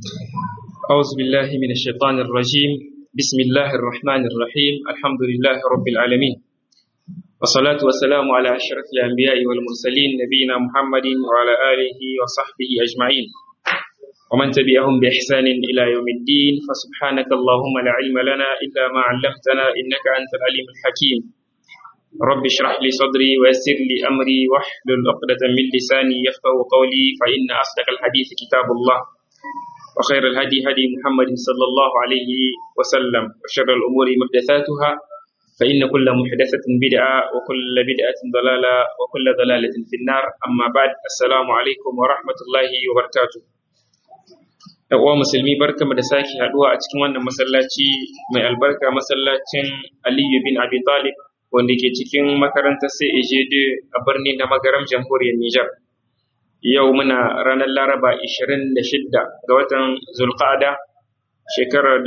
أعوذ بالله من الشيطان الرجيم بسم الله الرحمن الرحيم الحمد لله رب العالمين والصلاة والسلام على أشرف الأنبياء والمرسلين نبينا محمد وعلى آله وصحبه أجمعين ومن تبعهم بإحسان إلى يوم الدين فسبحانك اللهم لا علم لنا إلا ما علمتنا إنك أنت العليم الحكيم رب اشرح لي صدري ويسر لي أمري واحلل عقدة من لساني يفقه قولي فإن أصدق الحديث كتاب الله وخير الهدي هدي محمد صلى الله عليه وسلم وشر الأمور محدثاتها فإن كل محدثة بدعة وكل بدعة ضلالة وكل ضلالة في النار أما بعد السلام عليكم ورحمة الله وبركاته uwa musulmi barka da sake haduwa a cikin wannan masallaci mai albarka masallacin Aliyu bin Abi Talib wanda ke cikin makarantar CAJD a birnin da magaram jamhuriyar Nijar. Yau muna ranar Laraba 26 ga watan Zulqa'ada shekarar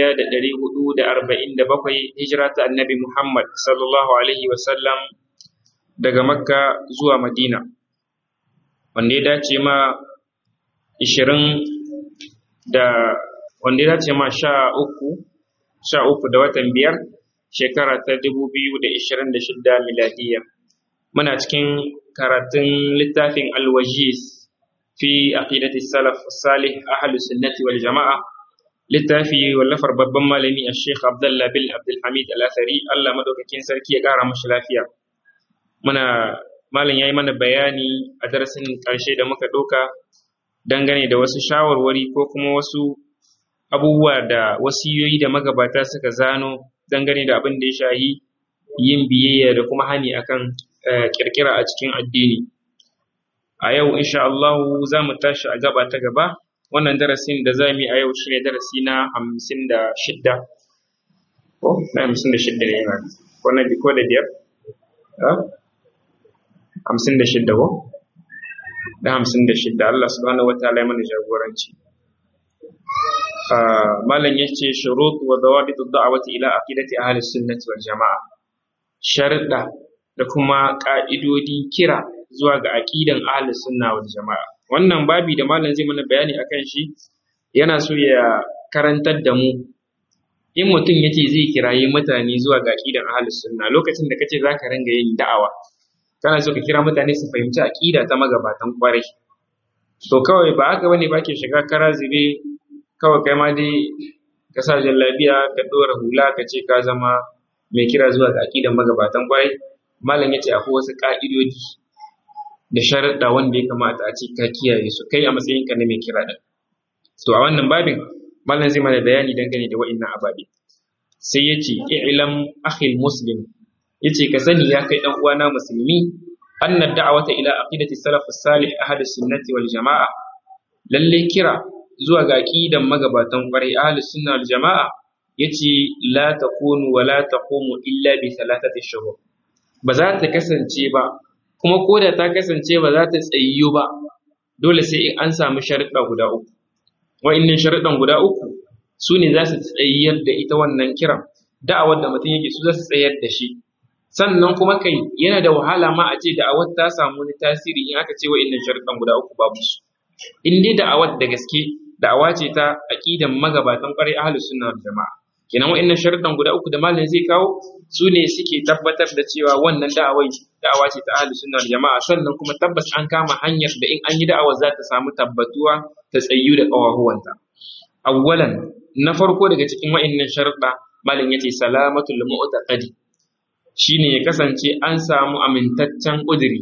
1447 hijira ta Annabi Muhammad sallallahu alaihi wasallam daga Makka zuwa Madina. Wanda ya dace ma 20 da wanda ya dace ma sha uku sha uku da watan biyar shekara ta dubu biyu da ishirin da shida miladiya muna cikin karatun littafin alwajiz fi aqidati salaf salih ahlus sunnati wal jama'a littafi wallafar babban malami a sheikh abdullah bin abdulhamid al-athari allah madaukakin sarki ya kara mashi lafiya muna malam ya yi mana bayani a darasin ƙarshe da muka ɗauka dangane da wasu shawarwari ko kuma wasu abubuwa da wasiyoyi da magabata suka zano dangane da abin da ya shahi yin biyayya da kuma hani akan kirkira a cikin addini a yau insha Allah za mu tashi a gaba ta gaba wannan darasin da za mu yi a yau shine darasi na hamsin da shidda ko na hamsin da shidda ne na ko na ko da biyar hamsin da shidda ko da hamsin da shidda Allah subhanahu wa ta'ala ya mana jagoranci malam ya ce shurut wa dawabitu da'awati ila aqidati ahli sunnati wal jama'a sharuɗa da kuma ƙa'idodi kira zuwa ga aqidan ahli sunna wal jama'a wannan babi da malam zai mana bayani akan shi yana so ya karantar da mu in mutum yace zai kirayi mutane zuwa ga aqidan ahli sunna lokacin da kace zaka ringa yin da'awa kana so ka kira mutane su fahimci aqida ta magabatan kwarai to kawai ba haka bane ba ke shiga kara zube kawai kai ma dai ka sa jallabiya ka dora hula ka ce ka zama mai kira zuwa ga aqidan magabatan kwarai malam yace akwai wasu ka'idodi da sharuɗa wanda ya kamata a ce ka kiyaye su kai a matsayin ka na mai kira din to a wannan babin malam zai mana bayani dangane da wa'annan ababe sai yace i'lam akhil muslim yace ka sani ya kai dan uwana musulmi anna da'wata ila aqidati salaf salih ahli sunnati wal jamaa lalle kira zuwa ga aqidan magabatan kwarai ahli sunna wal jamaa yace la takunu wa la taqumu illa bi thalathati shuhur ba za ta kasance ba kuma ko da ta kasance ba za ta tsayyo ba dole sai in an samu sharuɗa guda uku wa'annan sharuɗan guda uku su ne za su tsayyar da ita wannan kiran da'awar da mutum yake su za su tsayar da shi sannan kuma kai yana da wahala ma a ce da'awar ta samu wani tasiri in aka ce wa'annan sharuɗan guda uku babu su in dai da'awar da gaske da'awa ce ta aqidan magabatan ƙwarai ahlus sunna wal jama'a kenan wa'annan sharuɗan guda uku da malam zai kawo su ne suke tabbatar da cewa wannan da'awai da'awa ce ta ahlus sunna wal jama'a sannan kuma tabbas an kama hanyar da in an yi da'awar za ta samu tabbatuwa ta tsayu da ƙawahuwanta awwalan na farko daga cikin wa'annan sharuɗa malam yace salamatul mu'taqadi shine ya kasance an samu amintaccen ƙudiri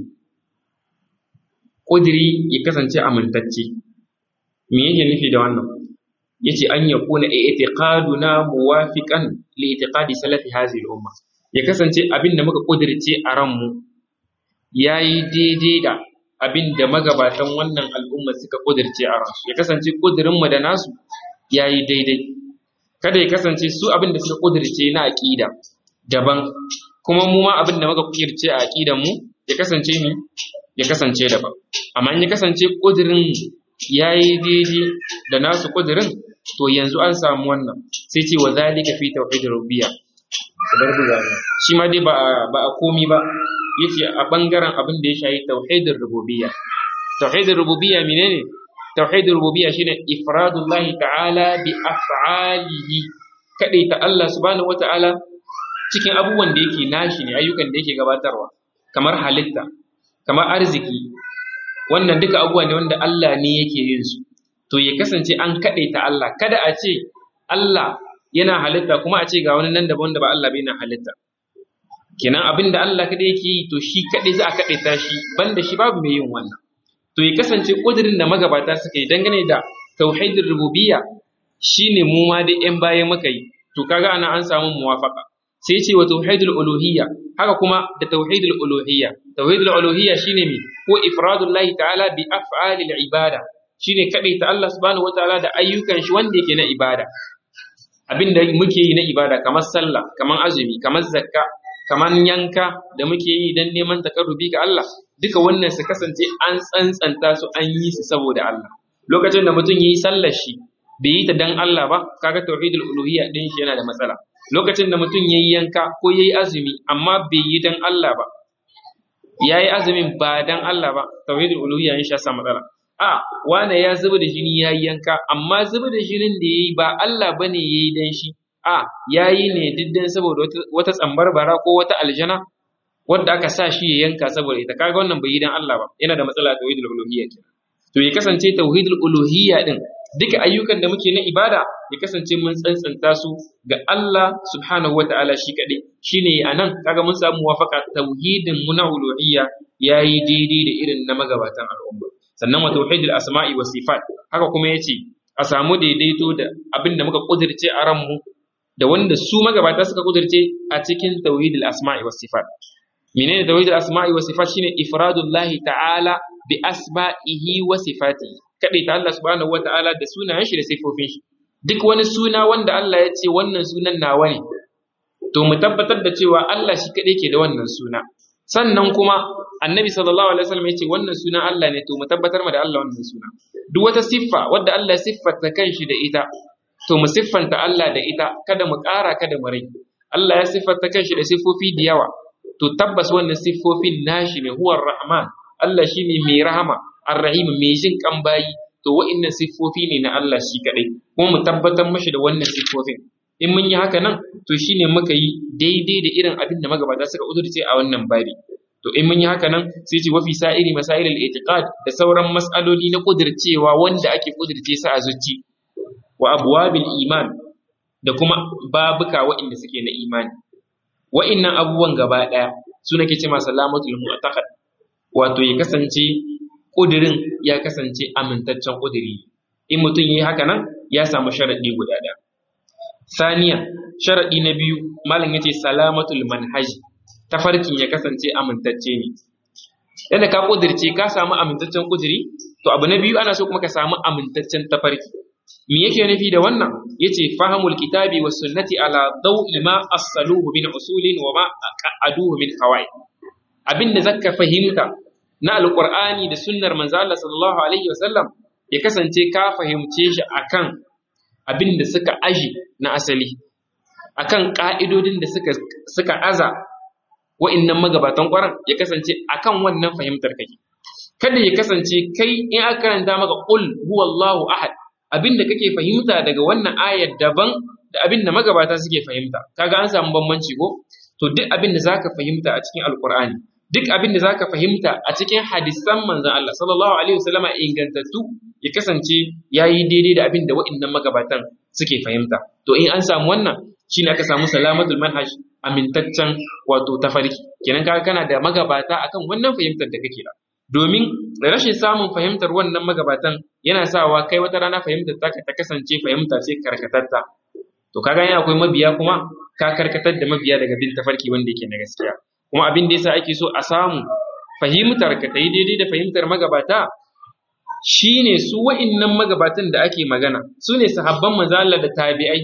ƙudiri ya kasance amintacce me yake nufi da wannan yace an yakuna i'tiqaduna muwafiqan li i'tiqadi salafi hadhihi al-umma ya kasance abin da muka ƙudirce a ranmu yayi daidai da abin da magabatan wannan al'umma suka ƙudirce a ransu ya kasance ƙudirinmu da nasu yayi daidai kada ya kasance su abin da suka ƙudirce na aƙida daban kuma mu ma abin da muka kirce a aqidan mu ya kasance ni ya kasance daban amma in ya kasance kudirin yayi daidai da nasu kudirin to yanzu an samu wannan sai ce wa zalika fi tauhid rububiyya kadar buga shi ma dai ba ba a komi ba yace a bangaren abin da ya shayi tauhidin rububiyya tauhidin rububiyya menene tauhidul rububiyya shine ifradullahi ta'ala bi af'alihi ta Allah subhanahu wata'ala cikin abubuwan da yake nashi ne ayyukan da yake gabatarwa kamar halitta kamar arziki wannan duka abubuwa ne wanda Allah ne yake yin su to ya kasance an ta Allah kada a ce Allah yana halitta kuma a ce ga wani nan daban da ba Allah bai na halitta kenan abin da Allah kadai yake yi to shi kadai za a kadaita shi banda shi babu mai yin wannan to ya kasance kudirin da magabata suka yi dangane da tauhidin rububiyya shine mu ma da yan baya muka yi to kaga ana an samu muwafaka sai ce wa tauhidul uluhiyya haka kuma da tauhidul uluhiyya tauhidul uluhiyya shine me ko ifradullahi ta'ala bi af'alil ibada shine kadai ta Allah subhanahu wataala da ayyukan shi wanda yake na ibada abin da muke yi na ibada kamar sallah kamar azumi kamar zakka kamar yanka da muke yi don neman takarrubi ga Allah duka wannan su kasance an tsantsanta su an yi su saboda Allah lokacin da mutum yayi sallar shi bai yi ta dan Allah ba kaga tauhidul uluhiyya din shi yana da matsala lokacin da mutum yayi yanka ko yayi azumi amma bai yi dan Allah ba yayi azumin ba dan Allah ba tauhidul uluhiyya in sha sa matsala a wane ya zuba da jini yayi yanka amma zuba da jinin da yayi ba Allah bane yayi dan shi a yayi ne diddan saboda wata tsambar bara ko wata aljana wanda aka sa shi ya yanka saboda ita kaga wannan bai yi dan Allah ba yana da matsala tauhidul uluhiyya kenan to ya kasance tauhidul uluhiyya din duka ayyukan da muke na ibada ya kasance mun tsantsanta su ga Allah subhanahu wataala shi kadai shine anan kaga mun samu muwafaqa tauhidin mu na uluhiyya yayi daidai da irin na magabatan al'umma sannan wa tauhidul asma'i was sifat haka kuma yace a samu daidaito da abin da muka kudirce a ranmu da wanda su magabata suka kudirce a cikin tauhidul asma'i was sifat menene tauhidul asma'i was sifat shine ifradullahi ta'ala bi asma'ihi wa sifatihi kadai ta Allah subhanahu wata'ala da sunayen shi da sifofin shi duk wani suna wanda Allah ya ce wannan sunan nawa ne to mu tabbatar da cewa Allah shi kadai ke da wannan suna sannan kuma annabi sallallahu alaihi wasallam ya ce wannan sunan Allah ne to mu tabbatar ma da Allah wannan suna duk wata siffa wadda Allah ya siffata kanshi da ita to mu siffanta Allah da ita kada mu ƙara kada mu rage Allah ya siffata kanshi da siffofi da yawa to tabbas wannan siffofin nashi ne huwar rahman Allah shine mai rahama ar-rahim mai jin kan bayi to wa'annan siffofi ne na Allah shi kadai kuma mu tabbatar mashi da wannan siffofin in mun yi haka nan to shine muka yi daidai da irin abin da magabata suka udurce a wannan babi to in mun yi haka nan sai ce wafi sa'iri masailul itiqad da sauran mas'aloli na kudircewa wanda ake kudirce su a zuci wa abwabil iman da kuma babuka waɗanda suke na imani wa'innan abubuwan gaba ɗaya su nake ce ma salamatul mu'taqad wato ya kasance kudirin ya kasance amintaccen kudiri in mutum yi haka nan ya samu sharadi guda ɗaya saniya sharadi na biyu malam yace salamatul manhaji tafarkin ya kasance amintacce ne yadda ka kudirce ka samu amintaccen kudiri to abu na biyu ana so kuma ka samu amintaccen tafarki me yake nufi da wannan yace fahimul kitabi was sunnati ala dawi ma asaluhu min usulin wa ma aqaduhu min qawaid abinda zaka fahimta na alqur'ani da sunnar manzo Allah sallallahu alaihi wasallam ya kasance ka fahimce shi akan abinda suka aji na asali akan ka'idodin da suka suka aza wa'innan magabatan ƙwaran ya kasance akan wannan fahimtar kake kada ya kasance kai in aka karanta maka qul huwallahu ahad abinda kake fahimta daga wannan ayar daban da abinda magabata suke fahimta kaga an samu bambanci ko to duk abinda zaka fahimta a cikin alqur'ani duk abinda zaka fahimta a cikin hadisan manzon Allah sallallahu alaihi wasallama ingantattu ya kasance yayi daidai da abinda wa'innan magabatan suke fahimta to in an samu wannan shine aka samu salamatul manhaj amintaccen wato tafarki kenan kaga kana da magabata akan wannan fahimtar da kake da domin rashin samun fahimtar wannan magabatan yana sawa kai wata rana fahimtar ta ta kasance fahimta ce karkatatta to kaga yana akwai mabiya kuma ka karkatar da mabiya daga bin tafarki wanda yake na gaskiya kuma abin da yasa ake so a samu fahimtar ka ta yi daidai da fahimtar magabata shine su wa'innan magabatan da ake magana su ne sahabban manzo Allah da tabi'ai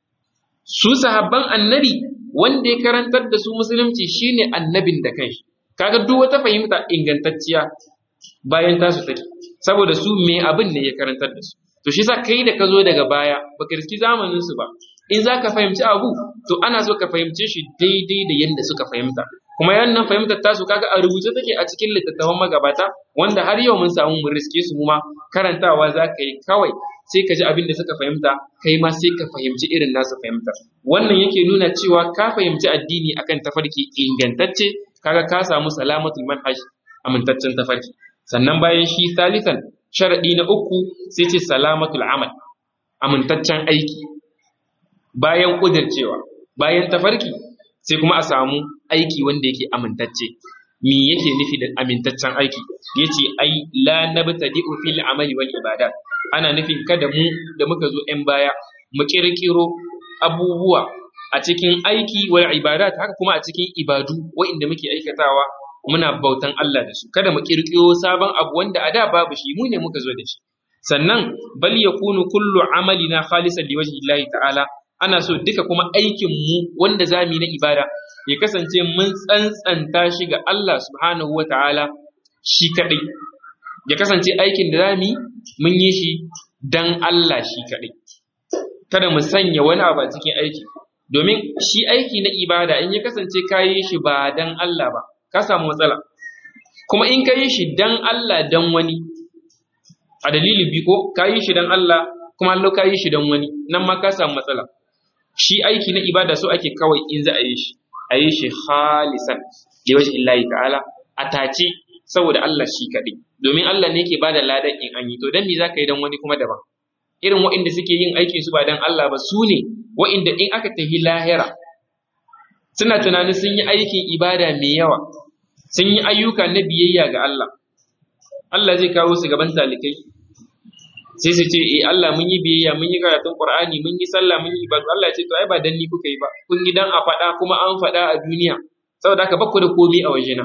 su sahabban annabi wanda ya karantar da su musulunci shine annabin da kanshi kaga duk wata fahimta ingantacciya bayan tasu take saboda su me abin ne ya karantar da su to shi yasa kai da ka zo daga baya baka riski zamanin su ba in za ka fahimci abu to ana so ka fahimce shi daidai da yadda suka fahimta kuma yannan fahimtar tasu kaga a rubuce take a cikin littattafan magabata wanda har yau mun samu mun riske su ma karantawa za ka yi kawai sai ka ji abin da suka fahimta kai ma sai ka fahimci irin nasu fahimtar wannan yake nuna cewa ka fahimci addini akan tafarki ingantacce kaga ka samu salamatul manhaj amintaccen tafarki sannan bayan shi salisan sharadi na uku sai ce salamatul amal amintaccen aiki bayan kudircewa bayan tafarki sai kuma a samu aiki wanda yake amintacce me yake nufi da amintaccen aiki yace ai la nabtadi'u fil amali wal ibadat ana nufin kada mu da muka zo yan baya mu kirkiro abubuwa a cikin aiki wal ibadat haka kuma a cikin ibadu wa'inda muke aikatawa muna bautan Allah da su kada mu kirkiro sabon abu wanda a da babu shi mu ne muka zo da shi sannan bal yakunu kullu amalina khalisan liwajhi Allah ta'ala ana so duka kuma aikin mu wanda zamu yi na ibada ya kasance mun tsantsanta shi ga Allah subhanahu wa ta'ala shi kaɗai, ya kasance aikin da za mu mun yi shi don Allah shi kaɗai. Kada mu sanya wani abu a cikin aiki, domin shi aiki na ibada in ya kasance ka yi shi ba don Allah ba, ka samu matsala. Kuma in ka yi shi don Allah don wani, a dalilin biko ka yi shi don Allah kuma Allah ka yi shi don wani, nan ma ka samu matsala. Shi aiki na ibada so ake kawai in za a yi shi. a yi shi khalisan li wajhi Allah ta'ala a tace saboda Allah shi kaɗai domin Allah ne yake bada ladan in an yi to dan me zaka yi dan wani kuma daban irin waɗanda suke yin aikin su ba dan Allah ba su ne waɗanda in aka tafi lahira suna tunanin sun yi aikin ibada mai yawa sun yi ayyuka na biyayya ga Allah Allah zai kawo su gaban talikai sai su ce eh Allah mun yi biyayya mun yi karatun Qur'ani mun yi sallah mun yi ibadu Allah ya ce to ai ba dan ni kuka yi ba kun yi dan a faɗa kuma an faɗa a duniya saboda haka bakku da komai a wajena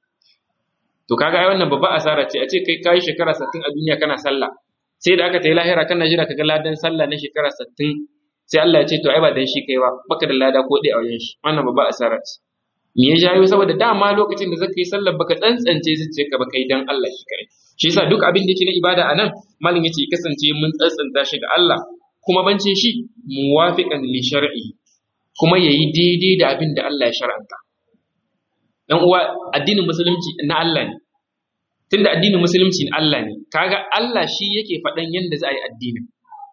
to kaga ai wannan babba asara ce a ce kai kai shekara 60 a duniya kana sallah sai da aka tayi lahira kana jira kaga ladan sallah na shekara 60 sai Allah ya ce to ai ba dan shi kai ba baka da lada ko dai a wajen shi wannan babba asara ce me ya jayo saboda dama lokacin da zaka yi sallar baka tsantsance zuciyarka ba kai dan Allah shi kai shi yasa duk abin da yake na ibada anan malin yace kasance mun tsantsanta shi ga Allah kuma bancin shi muwafiqan li shar'i kuma yayi daidai da abin da Allah ya shar'anta dan uwa addinin musulunci na Allah ne tunda addinin musulunci na Allah ne kaga Allah shi yake faɗan yanda za a yi addinin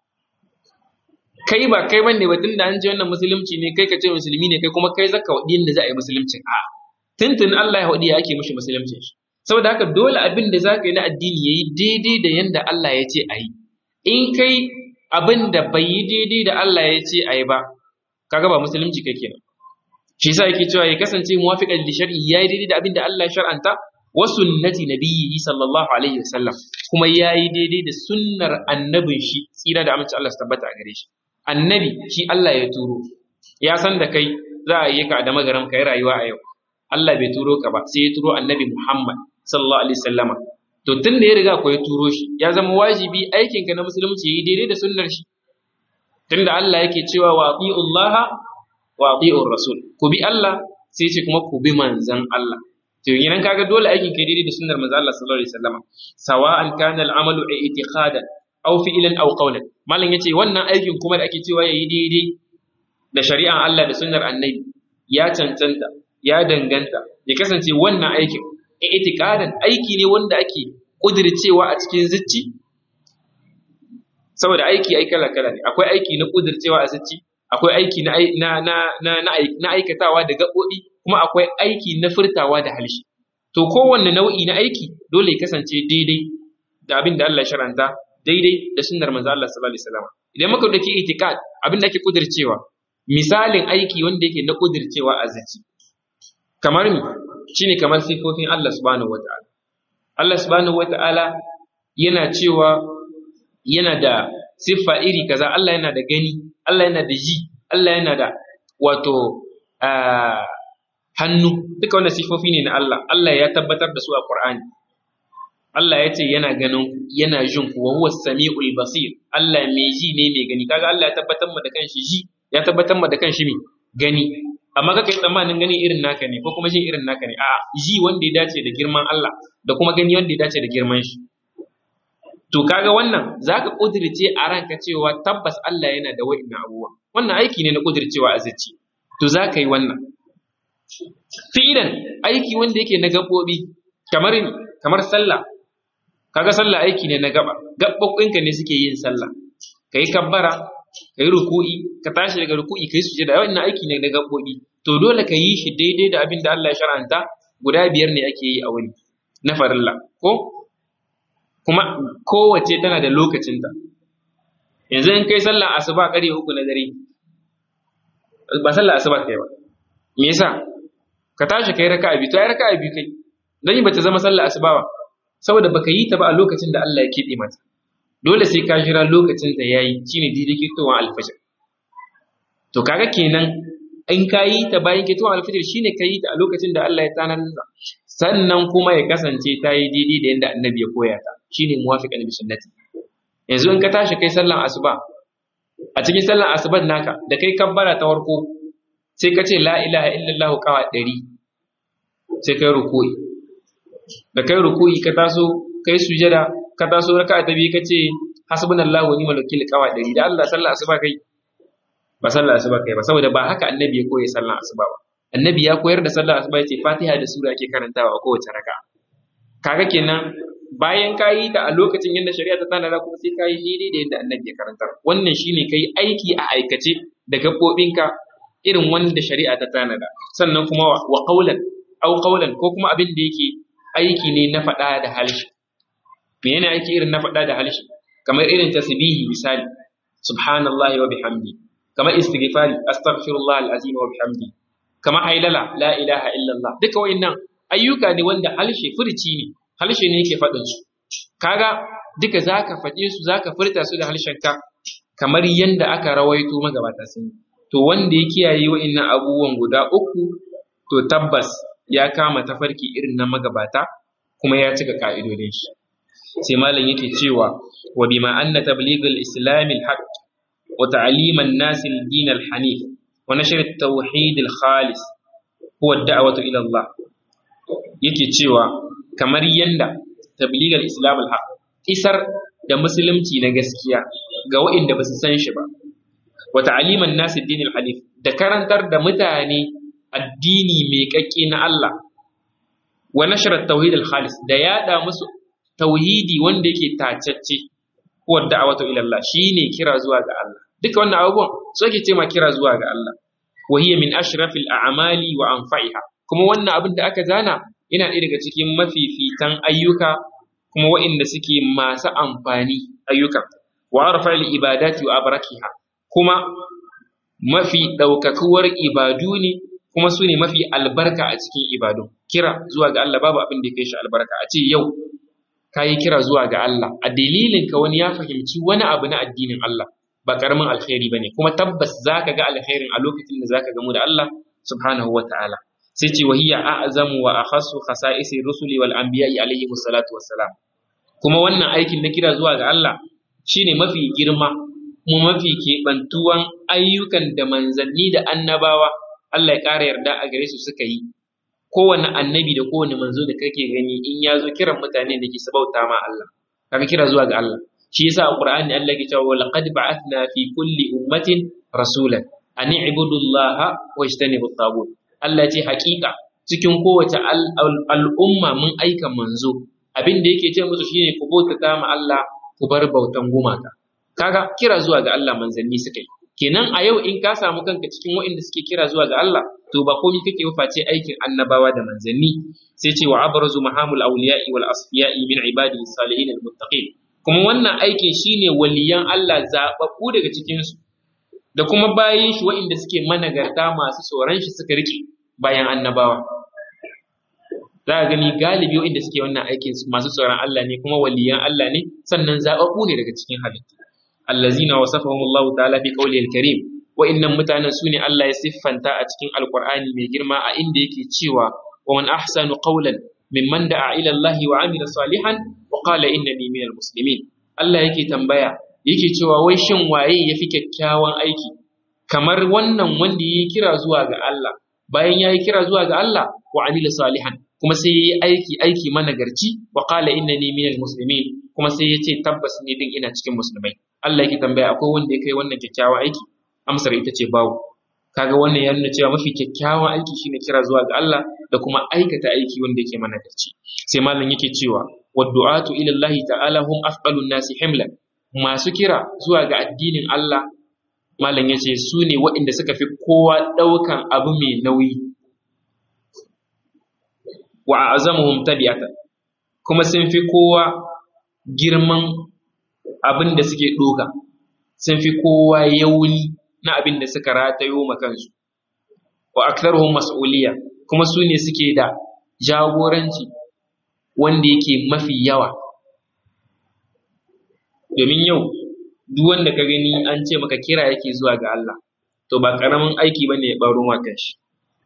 kai ba kai bane ba tunda an ce wannan musulunci ne kai ka ce musulmi ne kai kuma kai zaka wadi yanda za a yi musulunci a tuntun Allah ya wadi ya ake mishi musulunci saboda haka dole abin da zaka yi na addini yayi daidai da yanda Allah ya ce a yi in kai abin da bai yi daidai da Allah ya ce a yi ba kaga ba musulunci kai kenan shi yasa yake cewa ya kasance muwafiqan li shar'i yayi daidai da abin da Allah ya shar'anta wa sunnati nabiyyi sallallahu alaihi wasallam kuma yayi daidai da sunnar annabin shi tsira da aminci Allah su tabbata a gare shi annabi shi Allah ya turo ya san da kai za a yi ka da magaram kai rayuwa a yau Allah bai turo ka ba sai ya turo annabi Muhammad sallallahu alaihi wasallama to tun da ya riga ko ya turo shi ya zama wajibi aikin ka na musulunci yayi daidai da sunnar shi tunda Allah yake cewa wa atiullaha wa atiur rasul ku bi Allah sai ce kuma ku bi manzon Allah to yanan kaga dole aikin kai daidai da sunnar manzon Allah sallallahu alaihi wasallama sawa'an kana al-amalu i'tiqadan aw fi'lan aw qawlan malam yace wannan aikin kuma da ake cewa yayi daidai da shari'an Allah da sunnar annabi ya cancanta ya danganta ya kasance wannan aikin i'tiqadan aiki ne wanda ake kudircewa a cikin zuci saboda aiki ai kala kala ne akwai aiki na kudircewa a zuci akwai aiki na na na na aikatawa da gaɓoɓi kuma akwai aiki na furtawa da halshi to kowanne nau'i na aiki dole ya kasance daidai da abin da Allah ya sharanta daidai da sunnar manzo Allah sallallahu alaihi wasallam idan muka dauki itikad abin da ake kudircewa misalin aiki wanda yake na kudircewa a zuci kamar mi shine kamar sifofin Allah subhanahu wataala Allah subhanahu wataala yana cewa yana da siffa iri kaza Allah yana da gani Allah yana da ji Allah yana da wato hannu duka wannan sifofi ne na Allah Allah ya tabbatar da su a Qur'ani Allah ya ce yana ganin yana jin ku wa huwa samiul basir Allah mai ji ne mai gani kaga Allah ya tabbatar mu da kanshi ji ya tabbatar mu da kanshi mai gani amma kake tsammanin gani irin naka ne ko kuma jin irin naka ne a'a ji wanda ya dace da girman Allah da kuma gani wanda ya dace da girman shi to kaga wannan zaka kudirce a ranka cewa tabbas Allah yana da wa'innan abubuwa wannan aiki ne na kudircewa a zuci to zaka yi wannan fi'ilan aiki wanda yake na gabobi kamar kamar sallah kaga sallah aiki ne na gaba gabbobinka ne suke yin sallah kai kabbara kai ruku'i ka tashi daga ruku'i kai sujada wannan aiki ne na gabobi to dole ka yi shi daidai da abin da Allah ya shar'anta guda biyar ne ake yi a wuni na farilla ko kuma kowace tana da lokacinta yanzu in kai sallah asuba ƙarfe uku na dare ba sallah asuba kai ba me yasa ka tashi kai raka'a biyu to ai raka'a biyu kai dan ba ta zama sallah asuba ba saboda baka yi ta ba a lokacin da Allah ya kebe mata dole sai ka jira lokacin ta yayi shine daidai kitowar alfajir to kaga kenan in ka yi ta bayan kitowar alfajir shine ka yi ta a lokacin da Allah ya tanar sannan kuma ya kasance ta yi daidai da yadda annabi ya koya ta shine muwafiqan bi sunnati yanzu in ka tashi kai sallan asuba a cikin sallan asuban naka da kai kabbara ta farko sai ka ce la ilaha illallah kawa ɗari sai kai ruku'i da kai ruku'i ka taso kai sujada ka taso raka ta biyu ka ce hasbunallahu wa ni'mal wakil kawa ɗari da Allah sallah asuba kai ba sallah asuba kai ba saboda ba haka annabi ya koya sallan asuba ba annabi ya koyar da sallar asuba ya ce fatiha da sura ake karantawa a kowace raka kaga kenan bayan ka yi ta a lokacin yadda shari'a ta tanada kuma sai ka yi daidai da yadda annabi ya karantar wannan shine kai aiki a aikace da gaɓoɓinka irin wanda shari'a ta tanada sannan kuma wa qaulan au qaulan ko kuma abin da yake aiki ne na faɗa da halshi me yana aiki irin na faɗa da halshi kamar irin tasbihi misali subhanallahi wa bihamdi kamar istighfari astaghfirullah alazim wa bihamdi kamar hailala la ilaha illallah duka wayannan ayyuka ne wanda halshe furci ne halshe ne yake faɗin su kaga duka zaka faɗe su zaka furta su da halshenka kamar yanda aka rawaito magabata sun yi to wanda ya kiyaye wa'annan abubuwan guda uku to tabbas ya kama tafarki irin na magabata kuma ya cika ka'idodin shi sai malam yake cewa wa bima anna tabligh al-islam al-haqq wa ta'lim an-nas al-din al-hanif wa nashr at-tauhid al-khalis huwa ad-da'watu ila Allah yake cewa kamar yanda tabligh al-islam al-haqq isar da musulunci na gaskiya ga waɗanda ba su san shi ba wa ta'liman nas ad-din al-hanif da karantar da mutane addini mai kakke na Allah wa nashr at-tauhid al-khalis da yada musu tauhidi wanda yake tacacce huwa da'watu ila Allah shine kira zuwa ga Allah duka wannan abubuwan so ake ce ma kira zuwa ga Allah wa hiya min ashrafil a'mali wa anfa'iha kuma wannan abin da aka zana yana ɗaya daga cikin mafifitan ayyuka kuma waɗanda suke masu amfani ayyuka wa arfa'il ibadati wa abrakiha kuma mafi ɗaukakuwar ibadu ne kuma su ne mafi albarka a cikin ibadu kira zuwa ga Allah babu abin da ya kai shi albarka a ce yau ka yi kira zuwa ga Allah a dalilin ka wani ya fahimci wani abu na addinin Allah ba karamin alkhairi bane kuma tabbas zaka ga alkhairin a lokacin da zaka gamu da Allah subhanahu wata'ala sai ce wa hiya a'zamu wa akhassu khasa'isi rusuli wal anbiya'i alayhi salatu wassalam kuma wannan aikin na kira zuwa ga Allah shine mafi girma mu mafi keɓantuwan ayyukan da manzanni da annabawa Allah ya ƙara yarda a gare su suka yi kowane annabi da kowane manzo da kake gani in ya zo kiran mutane da ke sabauta ma Allah kaga kira zuwa ga Allah shi yasa a Qur'ani Allah ke cewa laqad ba'athna fi kulli ummatin rasulan an i'budu Allah wa ijtanibu at Allah ce haƙiƙa cikin kowace al'umma mun aika manzo abin da yake ce musu shine ku bautata ma Allah ku bar bautan gumaka kaga kira zuwa ga Allah manzanni suka yi kenan a yau in ka samu kanka cikin waɗanda suke kira zuwa ga Allah to ba komai kake ba face aikin annabawa da manzanni sai ce wa abrazu mahamul awliya'i wal asfiya'i min ibadihi salihin al muttaqin kuma wannan aikin shine waliyan Allah zababbu daga cikin su da kuma bayin shi waɗanda suke managarta masu tsoron shi suka rike bayan annabawa za a gani galibi waɗanda suke wannan aikin masu tsoron Allah ne kuma waliyan Allah ne sannan zababbu ne daga cikin halittu allazina wasafahum Allah ta'ala fi qawlihi al-karim wa'innan mutanen sune Allah ya siffanta a cikin alqur'ani mai girma a inda yake cewa wa man ahsanu qawlan mimman da'a ila Allah wa amila salihan wa qala innani minal muslimin Allah yake tambaya yake cewa wai shin waye yafi kyakkyawan aiki kamar wannan wanda yayi kira zuwa ga Allah bayan yayi kira zuwa ga Allah wa amila salihan kuma sai yayi aiki aiki managarci wa qala innani minal muslimin kuma sai yace tabbas ni din ina cikin musulmai Allah yake tambaya akwai wanda ya kai wannan kyakkyawan aiki amsar ita ce babu kaga wannan ya nuna cewa mafi kyakkyawan aiki shine kira zuwa ga Allah da kuma aikata aiki wanda yake managarci sai malam yake cewa waddu'atu ila Allah ta'ala hum afqalun nasi himlan masu kira zuwa ga addinin Allah malam yace su ne waɗanda suka fi kowa ɗaukan abu mai nauyi wa azamuhum tabi'atan kuma sun fi kowa girman abin da suke ɗoka sun fi kowa yauni na abin da suka ratayo ma kansu wa aktharuhum mas'uliya kuma su ne suke da jagoranci wanda yake mafi yawa domin yau duk wanda ka gani an ce maka kira yake zuwa ga Allah to ba karamin aiki bane ya baro ma kanshi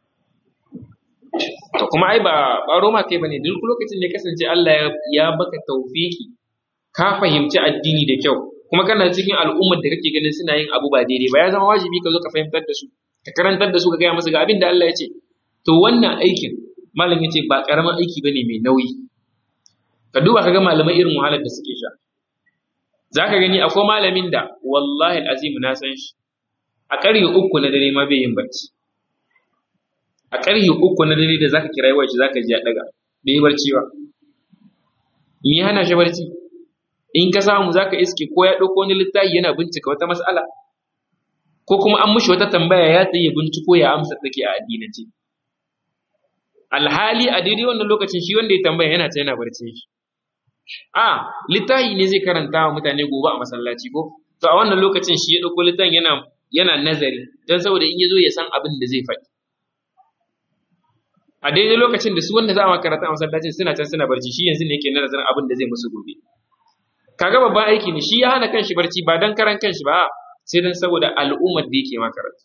to kuma ai ba baro ma kai bane duk lokacin da kasance Allah ya baka tawfiki ka fahimci addini da kyau kuma kana cikin al'ummar da kake ganin suna yin abu ba daidai ba ya zama wajibi ka zo ka fahimtar da su ka karantar da su ka gaya musu ga abin da Allah ya ce to wannan aikin malam ya ce ba karamin aiki bane mai nauyi ka duba ka ga malamai irin wahalar da suke sha za ka gani akwai malamin da wallahi azim na san shi a ƙarfe uku na dare ma bai yin barci a ƙarfe uku na dare da zaka kira yawan shi zaka ji ya daga bai yi barci ba me ya hana shi barci in ka samu zaka iske ko ya ɗauko wani littafi yana bincika wata mas'ala ko kuma an mushi wata tambaya ya tsaye binciko ya amsa take a addinance alhali a daidai wannan lokacin shi wanda ya tambaya yana ta yana barcin shi a littafi ne zai karanta wa mutane gobe a masallaci ko to a wannan lokacin shi ya ɗauko littafin yana yana nazari don saboda in ya zo ya san abin da zai faɗi a daidai lokacin da su wanda za a karanta a masallacin suna can suna barci shi yanzu ne yake nazarin abin da zai musu gobe kaga babban aiki ne shi ya hana kanshi barci ba dan karan kanshi ba sai dan saboda al'ummar da yake makaranta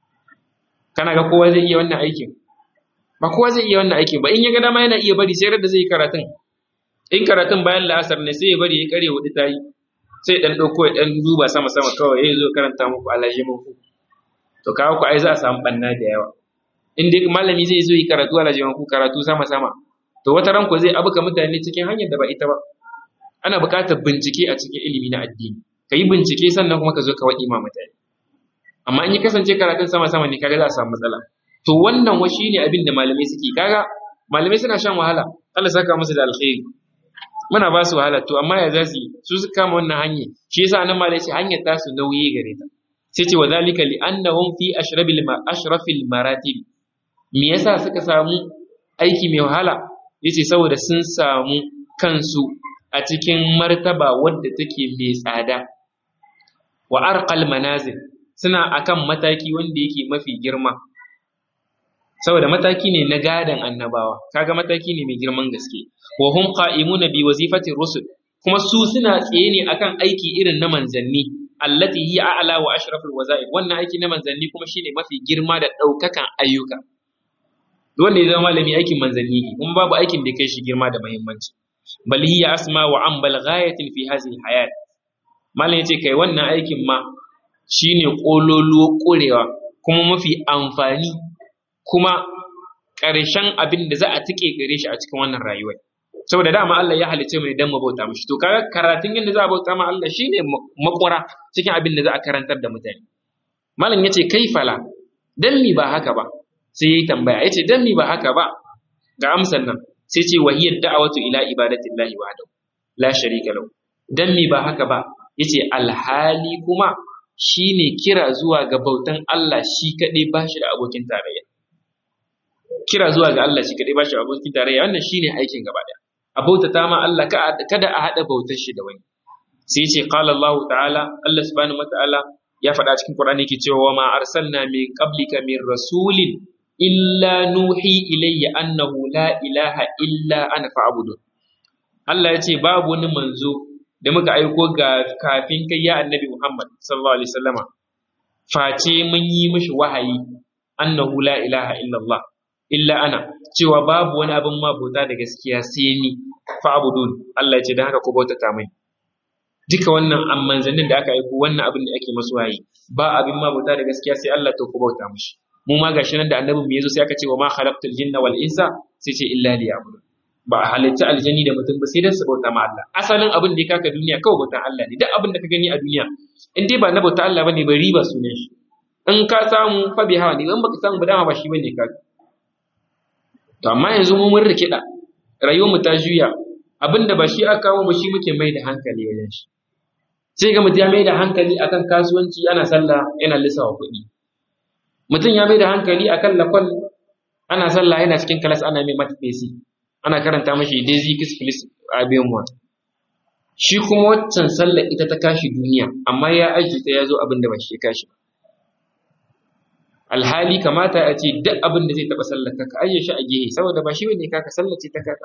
kana ga kowa zai iya wannan aikin ba kowa zai iya wannan aikin ba in ya ga dama yana iya bari sai da zai yi karatun in karatun bayan la'asar ne sai ya bari ya kare hudu tayi sai dan dauko ya dan duba sama sama kawai ya zo karanta muku alaji muku to kawo ku ai za a samu banna da yawa in dai malami zai zo yi karatu alaji muku karatu sama sama to wata ran ko zai abuka mutane cikin hanyar da ba ita ba ana buƙatar bincike a cikin ilimi na addini ka yi bincike sannan kuma ka zo ka waɗi ma mutane amma in ya kasance karatun sama sama ne kaga za a samu matsala to wannan wa shine abin da malamai suke kaga malamai suna shan wahala Allah saka musu da alkhairi muna ba su wahala to amma ya za su yi su su kama wannan hanyar shi yasa nan malai ce hanyar ta su nauyi gare ta sai ce wa zalika li annahum fi ashrabil ma ashrafil maratib me yasa suka samu aiki mai wahala yace saboda sun samu kansu a cikin martaba wadda take mai tsada wa arqal manazil suna akan mataki wanda yake mafi girma saboda mataki ne na gadan annabawa kaga mataki ne mai girman gaske wa hum qa'imuna bi wazifati rusul kuma su suna tsaye ne akan aiki irin na manzanni allati hiya a'la wa ashraful wazaif wannan aiki na manzanni kuma shine mafi girma da daukakan ayyuka wanda ya zama malami aikin manzanni ne kuma babu aikin da kai shi girma da muhimmanci bal hiya asma wa ambal ghayatin fi hadhihi hayat malam yace kai wannan aikin ma shine kololuwa korewa kuma mafi amfani kuma ƙarshen abin da za a tike gare shi a cikin wannan rayuwar saboda dama Allah ya halice mu dan mu bauta mishi to kaga karatun yadda za a bauta ma Allah shine makura cikin abin da za a karantar da mutane malam yace kai fala dan mi ba haka ba sai yayi tambaya yace dan mi ba haka ba ga amsan nan sai ce wahiyar da'awatu ila ibadatillahi wahdahu la sharika lahu dan mi ba haka ba yace alhali kuma shine kira zuwa ga bautan Allah shi kadai bashi da abokin tarayya kira zuwa ga Allah shi kadai bashi da abokin tarayya wannan shine aikin gaba daya a bautata ma Allah kada a hada bautar shi da wani sai yace qala Allah ta'ala Allah subhanahu wa ta'ala ya faɗa cikin Qur'ani yake cewa ma arsalna min qablika min rasulin illa nuhi ilayya annahu la ilaha illa ana fa'budun Allah ya ce babu wani manzo da muka aiko ga kafin kai ya annabi Muhammad sallallahu alaihi wasallama face mun yi mishi wahayi annahu la ilaha illa Allah illa ana cewa babu wani abin ma bauta da gaskiya sai ni fa'budun Allah ya ce dan haka ku bautata mai duka wannan manzannin da aka aiko wannan abin da ake masu wahayi ba abin ma bauta da gaskiya sai Allah to ku bauta mishi mu ma gashi nan da annabin mu yazo sai aka ce wa ma khalaqtul jinna wal insa sai ce illa liya'budun ba a halitta aljani da mutum ba sai dan su bauta ma Allah asalin abin da ya kaka duniya kawai bautan Allah ne duk abin da ka gani a duniya in dai ba na bauta Allah bane ba riba sunan shi in ka samu fa bi hawa ne in baka samu ba dama ba shi bane ka to amma yanzu mu mun rikida rayuwar mu ta juya abinda ba shi aka kawo ba shi muke mai da hankali wajen shi sai ga mutum ya mai da hankali akan kasuwanci ana sallah yana lissawa kuɗi mutum ya mai da hankali akan lakwal ana sallah yana cikin kalas ana mai mata fesi ana karanta mashi daisy kiss please abin wa shi kuma waccan sallar ita ta kashi duniya amma ya aji ta ya zo abin da ba shi kashi ba alhali kamata a ce duk abin da zai taɓa sallar ka ajiye shi a gehe saboda ba shi ne kaka sallar ce ta kaka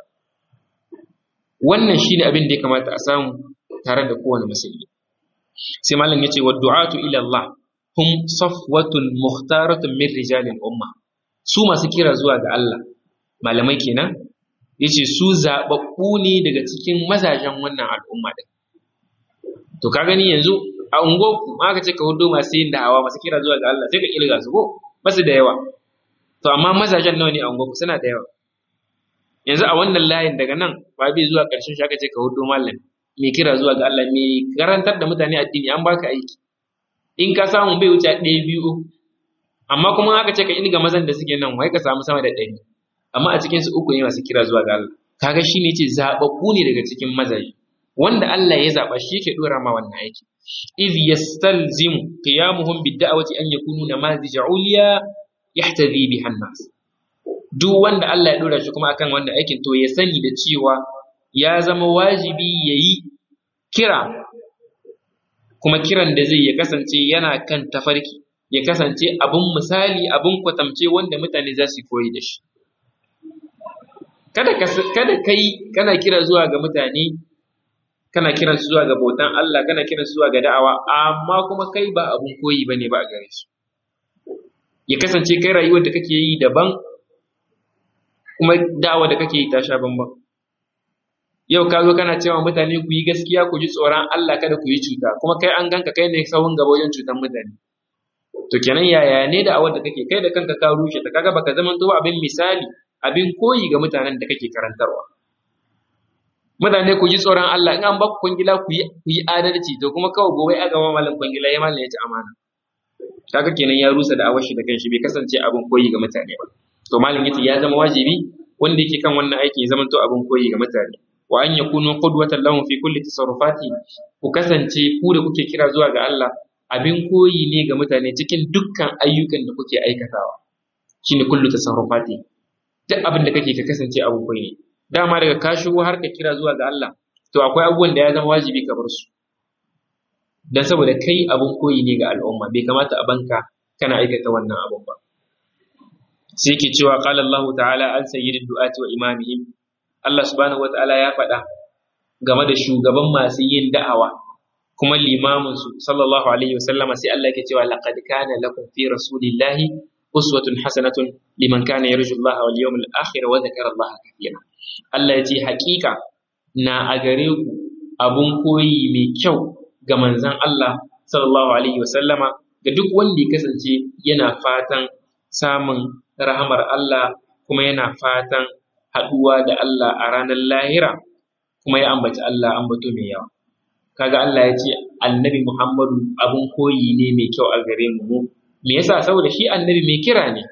wannan shine abin da ya kamata a samu tare da kowane musulmi sai malam yace wa du'atu ila Allah hum safwatun mukhtaratun min rijalil umma su masu kira zuwa ga Allah malamai kenan yace su zababbu ne daga cikin mazajen wannan al'umma din to ka gani yanzu a ungo aka ce ka hudo masu yin da'awa masu kira zuwa ga Allah sai ka kirga su ko basu da yawa to amma mazajen nawa ne a ungo suna da yawa yanzu a wannan layin daga nan ba bai zuwa ƙarshen shi aka ce ka hudo malami mai kira zuwa ga Allah mai karantar da mutane addini an baka aiki in ka samu bai wuce ɗaya biyu amma kuma aka ce ka inga mazan da suke nan wai ka samu sama da ɗari amma a cikin su uku ne masu kira zuwa ga Allah kaga shi ne ce zaɓaɓɓu ne daga cikin mazaje wanda Allah ya zaɓa shi yake ɗora ma wannan aiki iz yastalzimu qiyamuhum bid-da'wati an yakunu namazija uliya yahtadi biha an-nas duk wanda Allah ya ɗora shi kuma akan wannan aikin to ya sani da cewa ya zama wajibi yayi kira kuma kiran da zai ya kasance yana kan tafarki ya kasance abin misali abin kwatamce wanda mutane za su koyi da shi kada kada kai kana kira zuwa ga mutane kana kiran su zuwa ga bautan Allah kana kiran su zuwa ga da'awa amma kuma kai ba abun koyi bane ba a gare su ya kasance kai rayuwar da kake yi daban kuma da'awa da kake yi ta sha bamban yau ka zo kana cewa mutane ku yi gaskiya ku ji tsoron Allah kada ku yi cuta kuma kai an ganka kai ne sawun gaba wajen cutan mutane to kenan yaya ne da awar da kake kai da kanka ka rushe ta kaga baka zaman to abin misali abin koyi ga mutanen da kake karantarwa mutane ku ji tsoron Allah in an ba ku kwangila ku yi ku yi adalci to kuma kawai gobe a gama malam kwangila ya malam ya ci amana kaga kenan ya rusa da awar shi da kanshi bai kasance abin koyi ga mutane ba to malam yace ya zama wajibi wanda yake kan wannan aiki ya zama to abin koyi ga mutane wa an yakunu qudwatan lahum fi kulli tasarrufati ku kasance ku da kuke kira zuwa ga Allah abin koyi ne ga mutane cikin dukkan ayyukan da kuke aikatawa shine kullu tasarrufati duk abin da kake ka kasance abin koyi ne dama daga ka shigo har ka kira zuwa ga Allah to akwai abubuwan da ya zama wajibi ka bar su dan saboda kai abin koyi ne ga al'umma bai kamata a banka kana aikata wannan abun ba sai ke cewa qala Allah ta'ala an sayyidid du'ati wa imamihim Allah subhanahu wata'ala ya faɗa game da shugaban masu yin da'awa kuma limamin su sallallahu alaihi wasallama sai Allah yake cewa laqad kana lakum fi rasulillahi uswatun hasanatun liman kana yarju Allah wal yawmil akhir wa dhakara Allah kathira Allah ya ce haƙiƙa na a gare ku abun koyi mai kyau ga manzon Allah sallallahu alaihi wasallama ga duk wanda ya kasance yana fatan samun rahamar Allah kuma yana fatan haɗuwa da Allah a ranar lahira kuma ya ambaci Allah ambato mai yawa kaga Allah ya ce annabi Muhammadu abun koyi ne mai kyau a gare mu me yasa saboda shi annabi mai kira ne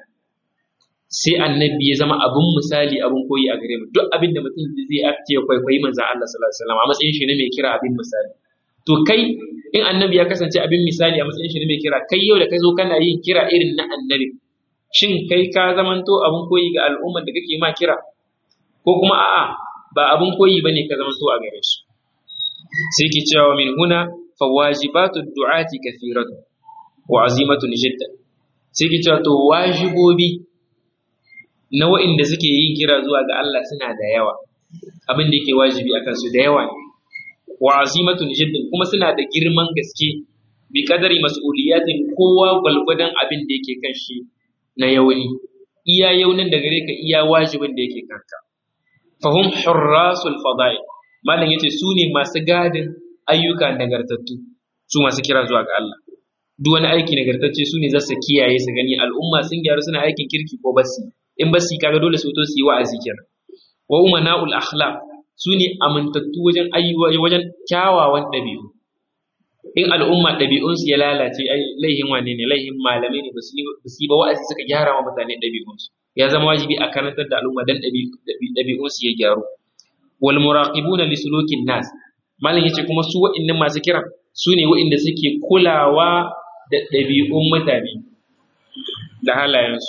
sai annabi ya zama abun misali abun koyi a gare mu duk abin da mutum zai ake kwaikwayi manzo Allah sallallahu alaihi wasallam a matsayin shi ne mai kira abin misali to kai in annabi ya kasance abin misali a matsayin shi ne mai kira kai yau da kai zo kana yin kira irin na annabi shin kai ka zamanto abun koyi ga al'ummar da kake ma kira ko kuma a'a ba abun koyi bane ka zamanto a gare su sai ke cewa min huna fawajibatu du'ati kathiratu wa azimatun jiddan sai ke cewa to wajibobi na wa'inda suke yin kira zuwa ga Allah suna da yawa abin da yake wajibi akan su da yawa ne wa azimatun jiddan kuma suna da girman gaske bi kadari mas'uliyatin kowa gwalgwadon abin da yake kan shi na yauni iya yaunin da gare ka iya wajibin da yake kanka fahum hurrasul fada'i malam yace su ne masu gadin ayyuka nagartattu su masu kira zuwa ga Allah duk wani aiki nagartacce su ne za su kiyaye su gani al'umma sun gyaru suna aikin kirki ko basi in basi kaga dole su to su yi wa'azi kenan wa umana'ul akhlaq su ne amintattu wajen ayyuwa wajen kyawawan ɗabi'u in al'umma ɗabi'unsu ya lalace ai laihin wane ne laihin malamai ne ba su yi ba wa'azi suka gyara wa mutane ɗabi'unsu ya zama wajibi a karantar da al'umma dan ɗabi'unsu ya gyaru wal muraqibuna li sulukin nas malam yace kuma su wa'annan masu kiran su ne wa'inda suke kulawa da ɗabi'un mutane da halayensu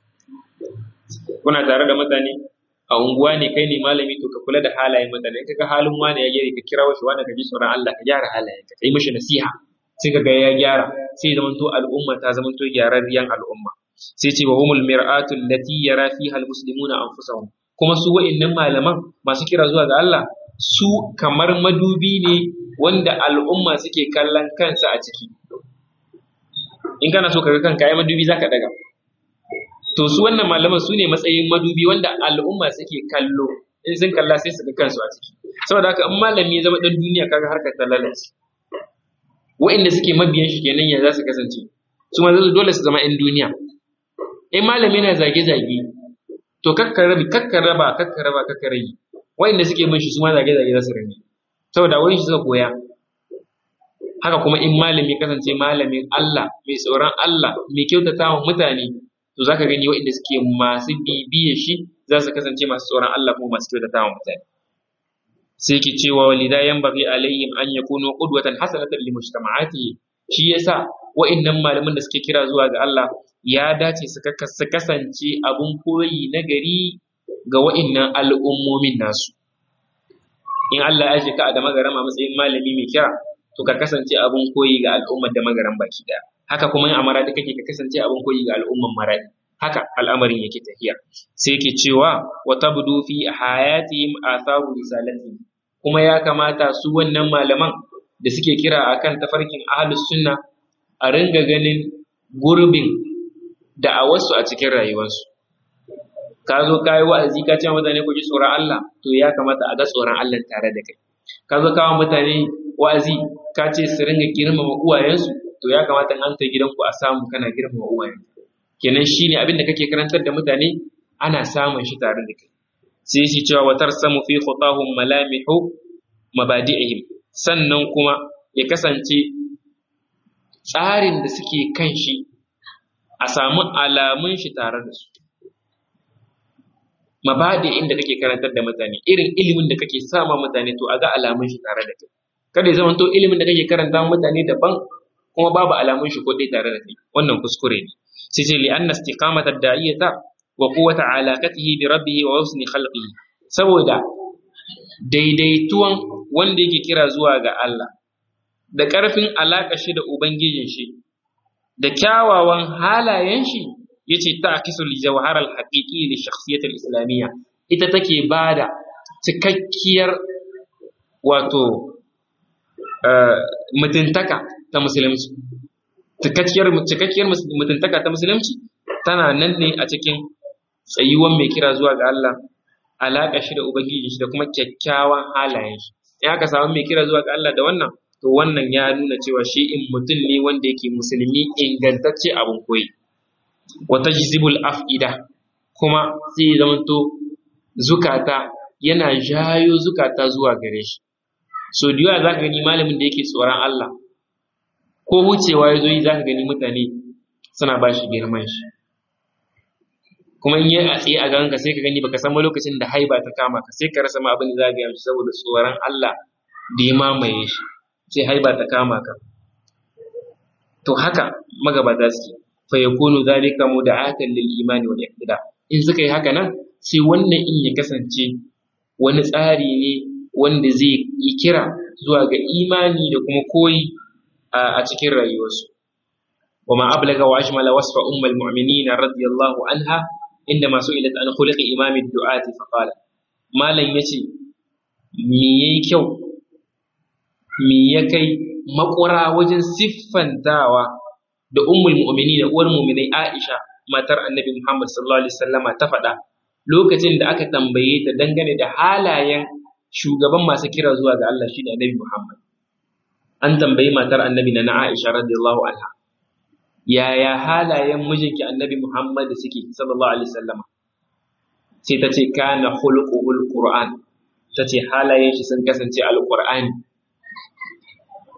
kuna tare da mutane a unguwa ne kai ne malami to ka kula da halayen mutane in kaga halin wani ya gyara ka kira shi wani ka ji tsoron Allah ka gyara halayen ka kai mishi nasiha sai kaga ya gyara sai zamanto al'umma ta zamanto gyararriyan al'umma sai ce wa humul mir'atu allati yara fiha almuslimuna anfusahum kuma su wa'annan malaman masu kira zuwa ga Allah su kamar madubi ne wanda al'umma suke kallon kansa a ciki in kana so kaga kanka ai madubi zaka daga to su wannan malaman su ne matsayin madubi wanda al'umma suke kallo in sun kalla sai su ga kansu a ciki saboda haka in malami ya zama dan duniya kaga harkar ta lalace wa'inda suke mabiyan shi kenan ya za su kasance su ma dole su zama 'yan duniya in malami na zage-zage to kakkar rabi kakkar raba kakkar raba kakkar rage wa'inda suke bin shi su ma zage-zage za su rage saboda wani shi suka koya haka kuma in malami kasance malamin Allah mai tsoron Allah mai kyautata wa mutane to zaka gani wa'inda suke masu bibiye shi za su kasance masu tsoron Allah kuma masu kyautata wa mutane sai ki cewa walida yanbaghi alaihim an yakunu qudwatan hasanatan li mujtama'atihi shi yasa wa'annan malaman da suke kira zuwa ga Allah ya dace su kasance abun koyi na gari ga wa'annan al'ummomin nasu in Allah ya aje ka da magaram a matsayin malami mai kira to ka kasance abun koyi ga al'ummar da magaram baki daya haka kuma in amara da kake ka kasance abun koyi ga al'umman maradi haka al'amarin yake tafiya sai ke cewa wa tabdu fi hayatihim atharu risalatihim kuma ya kamata su wannan malaman da suke kira akan tafarkin ahlus sunna a ringa ganin gurbin da'awarsu a cikin rayuwarsu ka zo ka yi wa'azi ka ce mutane ku ji tsoron Allah to ya kamata a ga tsoron Allah tare da kai ka zo kawo mutane wa'azi ka ce su ringa girmama uwayensu to ya kamata an ta gidanku a samu kana girmama uwayensu kenan shine abin da kake karantar da mutane ana samun shi tare da kai sai shi cewa wa tarsamu fi khutahum malamihu mabadi'ihim sannan kuma ya kasance tsarin da suke kan shi a samu alamun shi tare da su mabadi'in da kake karantar da mutane irin ilimin da kake sama mutane to a ga alamun shi tare da kai kada ya zama to ilimin da kake karanta mutane daban kuma babu alamun shi ko dai tare da kai wannan kuskure ne sai ce li anna istiqamata da'iyata wa quwwata alaqatihi bi rabbih wa husni khalqihi saboda daidaituwan wanda yake kira zuwa ga Allah da ƙarfin alaƙa shi da ubangijin shi da kyawawan halayen shi yace ta'kisu li jawhar al-haqiqi li shakhsiyat al-islamiyya ita take bada cikakkiyar wato mutuntaka ta musulunci cikakkiyar cikakkiyar mutuntaka ta musulunci tana nan ne a cikin tsayuwan mai kira zuwa ga Allah alaƙa shi da ubangiji shi da kuma kyakkyawan halayen shi in aka samu mai kira zuwa ga Allah da wannan to wannan ya nuna cewa shi in mutum ne wanda yake musulmi ingantacce abin koyi wa tajzibul af'ida kuma sai zamanto zukata yana jayo zukata zuwa gare shi so da yawa zaka gani malamin da yake tsoron Allah ko wucewa ya zo yi zaka gani mutane suna ba shi girman shi kuma in yi a tsaye a ganka sai ka gani baka san lokacin da haiba ta kama ka sai ka rasa ma abin da za ka yi saboda tsoron Allah da ya mamaye shi sai haiba ta kama ka to haka magabata suke fa yakunu zalika muda'atan lil imani wal iqtida in suka yi haka nan sai wannan in ya kasance wani tsari ne wanda zai yi kira zuwa ga imani da kuma koyi a cikin rayuwarsu وما أبلغ وأجمل وصف أم المؤمنين رضي الله عنها عندما سئلت عن خلق إمام الدعاة فقال ما لن يتي مي كيو مي يكي مقرى وجن سفن داوى da ummul mu'minin uwar mu'minai Aisha matar Annabi Muhammad sallallahu alaihi wasallama ta faɗa lokacin da aka tambaye ta dangane da halayen shugaban masu kira zuwa ga Allah shine Annabi Muhammad an tambayi matar Annabi na Aisha radiyallahu anha yaya halayen mijinki annabi Muhammad suke sallallahu alaihi wasallama sai ta ce kana khuluquhul qur'an ta ce halayen shi sun kasance alqur'ani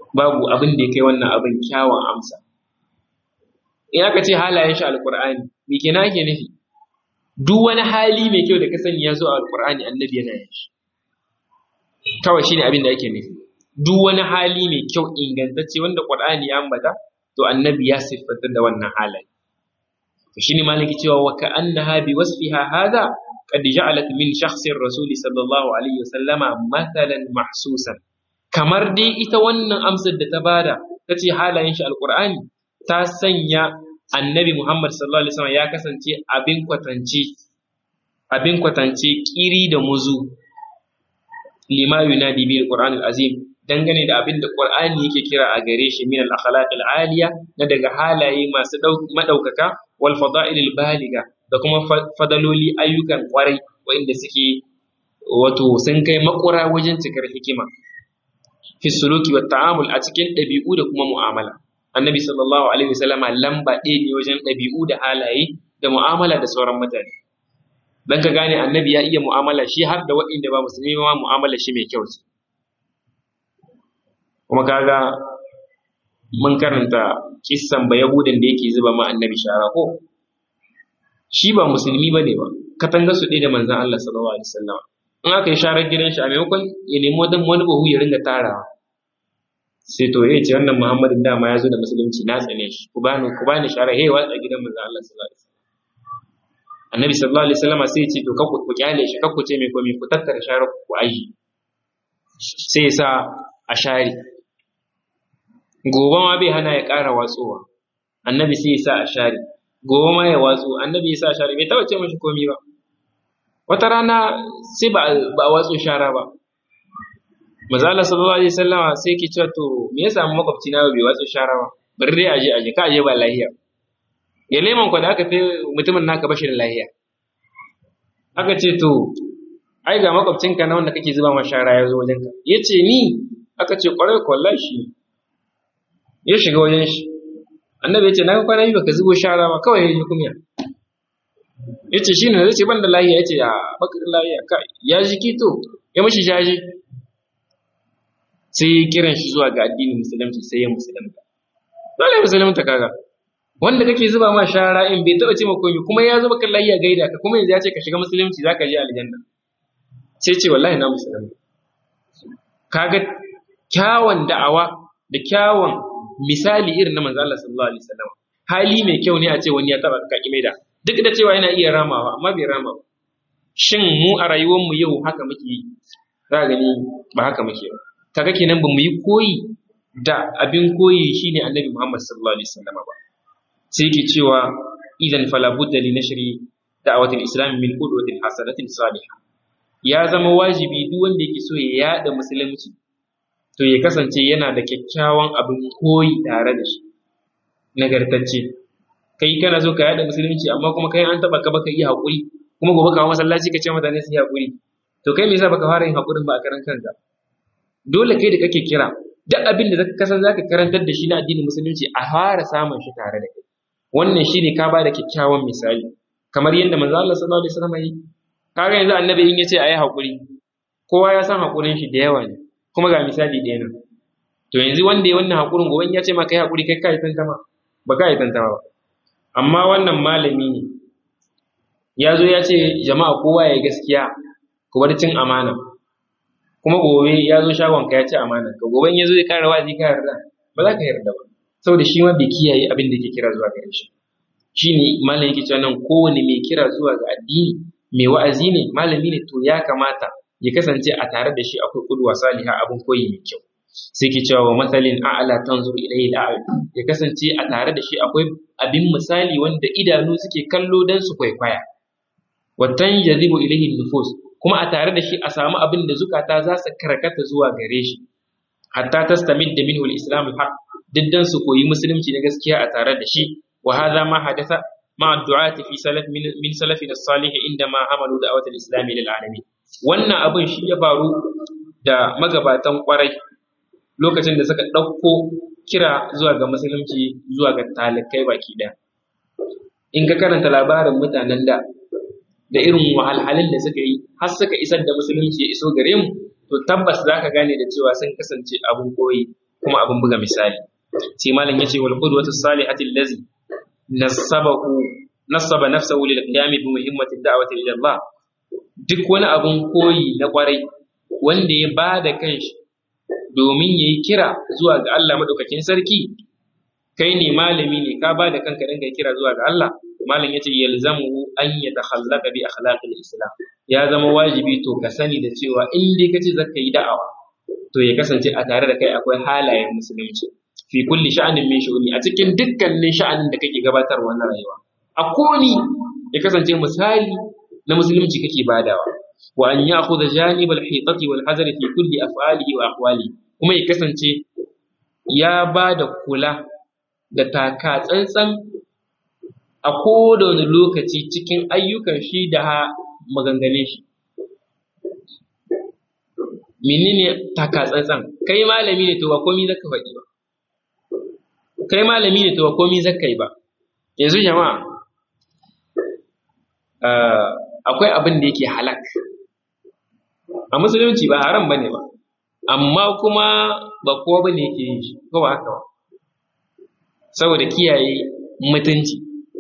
babu abin da ya kai wannan abin kyawun amsa in aka ce halayen shi alqur'ani me kenan ake nufi duk wani hali mai kyau da ka sani ya zo a alqur'ani annabi yana yin shi kawai shine abin da ake nufi duk wani hali mai kyau ingantacce wanda qur'ani ya ambata to annabi ya siffanta da wannan halaye to shine maliki cewa wa ka'annaha bi wasfiha hadha qad ja'alat min shakhsir rasuli sallallahu alaihi wasallama mathalan mahsusan kamar dai ita wannan amsar da ta bada tace halayen shi alqur'ani ta sanya annabi Muhammad sallallahu alaihi wasallam ya kasance abin kwatance abin kwatance kiri da muzu lima yunadi bil qur'an azim dangane da abin da qur'ani yake kira a gare shi min al akhlaq al aliya na daga halaye masu madaukaka wal fada'il al baliga da kuma fadaloli ayyukan kwarai wanda suke wato sun kai makura wajen cikar hikima fi suluki wa ta'amul a cikin ɗabi'u da kuma mu'amala annabi sallallahu alaihi wasallama lamba ɗaya ne wajen ɗabi'u da halaye da mu'amala da sauran mutane dan ka gane annabi ya iya mu'amala shi har da waɗanda ba musulmi ma mu'amala shi mai kyau ce kuma kaga mun karanta kissan ba yahudin da yake zuba ma annabi shara ko shi ba musulmi ba ne ba katanga su ɗaya da manzan Allah sallallahu alaihi wasallam in aka yi sharar gidan shi a maimakon ya nemi wani wani bahu ya ringa tarawa sai to ya ce wannan muhammadin dama ya zo da musulunci na tsane shi ku bani ku bani shara hey watsa gidan manzan Allah sallallahu alaihi wasallam annabi sallallahu alaihi wasallam sai ya ce to kakku ku kyale shi kakku ce mai komai ku tattara sharar ku aji sai ya sa a share gobe ma bai hana ya ƙara watsowa annabi sai ya sa a share gobe ma ya watsu annabi ya sa share bai taɓa ce mashi komi ba wata rana sai ba a watsu shara ba mazala sallallahu alaihi wasallama sai ke cewa to me ya samu makwabci na bai watsu shara ba bari dai aje aje ka aje ba lahiya ya leman ku da aka fi mutumin naka bashi da lahiya aka ce to ai ga makwabcinka na wanda kake zuba ma shara ya zo wajenka ya ce ni aka ce kwarai kwallahi shi ya shiga wajen shi annabi ya ce na kwana yi baka zubo shara ba kawai ya yi kumya ya ce shi ne zai ce ban da lahiya ya ce a bakar lahiya ka ya ji kito ya mashi jaji sai ya kiran shi zuwa ga addinin musulunci sai ya musulunta dole ya musulunta kaga wanda kake zuba ma shara in bai taɓa ce ma komai kuma ya zo baka lahiya gaida ka kuma yanzu ya ce ka shiga musulunci za ka je aljanna sai ce wallahi na musulunta kaga kyawun da'awa da kyawun misali irin na manzo Allah sallallahu alaihi wasallam hali mai kyau ne a ce wani ya taba ka da duk da cewa yana iya ramawa amma bai rama ba shin mu a rayuwar mu yau haka muke yi za gani ba haka muke ba kaga kenan ba mu yi koyi da abin koyi shine annabi Muhammad sallallahu alaihi wasallam ba sai yake cewa idan fala budda li nashri da'wati al-islam min qudwatin hasanatin salihah ya zama wajibi duk wanda yake so ya yada musulunci to ya kasance yana da kyakkyawan abin koyi tare da shi nagartacce kai kana so ka yada musulunci amma kuma kai an taba ka baka yi hakuri kuma gobe kawo masallaci ka ce mutane su yi hakuri to kai me yasa baka fara yin hakurin ba a karan kanka dole kai da kake kira duk abin da zaka kasan zaka karantar da shi na addinin musulunci a fara samun shi tare da kai wannan shine ka bada kyakkyawan misali kamar yadda manzo Allah sallallahu alaihi wasallam yi kaga yanzu annabi in yace ayi hakuri kowa ya san hakurin shi da yawa ne kuma ga misali ɗaya nan to yanzu wanda ya wannan haƙurin gobe ya ce ma kai haƙuri kai kai tantama ba kai tantama ba amma wannan malami ne ya zo ya ce jama'a kowa ya gaskiya ku bar cin amana kuma gobe ya zo shagon ka ya ci amana ka gobe ya zo ya kara wazi ka yarda ba za ka yarda ba saboda shi ma bai kiyaye abin da ke kira zuwa gare shi shine malami yake cewa nan kowane mai kira zuwa ga addini mai wa'azi ne malami ne to ya kamata ya kasance a tare da shi akwai kudwa saliha abin koyi mai kyau sai ke cewa wa matsalin a'ala tanzur ilayhi al'ayun ya kasance a tare da shi akwai abin misali wanda idanu suke kallo dan su kwaikwaya wa tanjazibu ilayhi nufus kuma a tare da shi a samu abin da zukata za su karkata zuwa gare shi hatta tastamid da minhu al-islam al-haq diddan su koyi musulunci na gaskiya a tare da shi wa hadha ma hadatha ma ad-du'ati fi salaf min salafina as-salih indama amalu da'wat al-islam lil alamin wannan abin shi ya faru da magabatan kwarai lokacin da suka ɗauko kira zuwa ga musulunci zuwa ga talikai baki ɗaya in ka karanta labarin mutanen da da irin wahalhalin da suka yi har suka isar da musulunci ya iso gare mu to tabbas za ka gane da cewa sun kasance abin koyi kuma abin buga misali sai malam yace wal qudwatu salihati allazi nasabahu nasaba nafsahu lil qiyam bi muhimmati da'wati ila Allah duk wani abun koyi na kwarai wanda ya bada kanshi domin yayi kira zuwa ga Allah madaukakin sarki kai ne malami ne ka bada kanka dan kai kira zuwa ga Allah malam yace yalzamuhu an yatakhallaqa bi akhlaqil islam ya zama wajibi to ka sani da cewa in dai kace zaka yi da'awa to ya kasance a tare da kai akwai halayen musulunci fi kulli sha'anin min shu'uni a cikin dukkanin sha'anin da kake gabatarwa na rayuwa a komi ya kasance misali na musulunci kake badawa wa an ya'khudha janib al-hitati wal hazar fi kulli af'alihi wa aqwali kuma ya kasance ya bada kula da taka tsantsan a koda wani lokaci cikin ayyukan shi da maganganun shi menene taka tsantsan kai malami ne to ba komai zaka faɗi ba kai malami ne to ba komai zaka yi ba yanzu jama'a akwai abin da yake halak a musulunci ba haram bane ba amma kuma ba kowa bane yake yin shi ko ba haka ba saboda kiyaye mutunci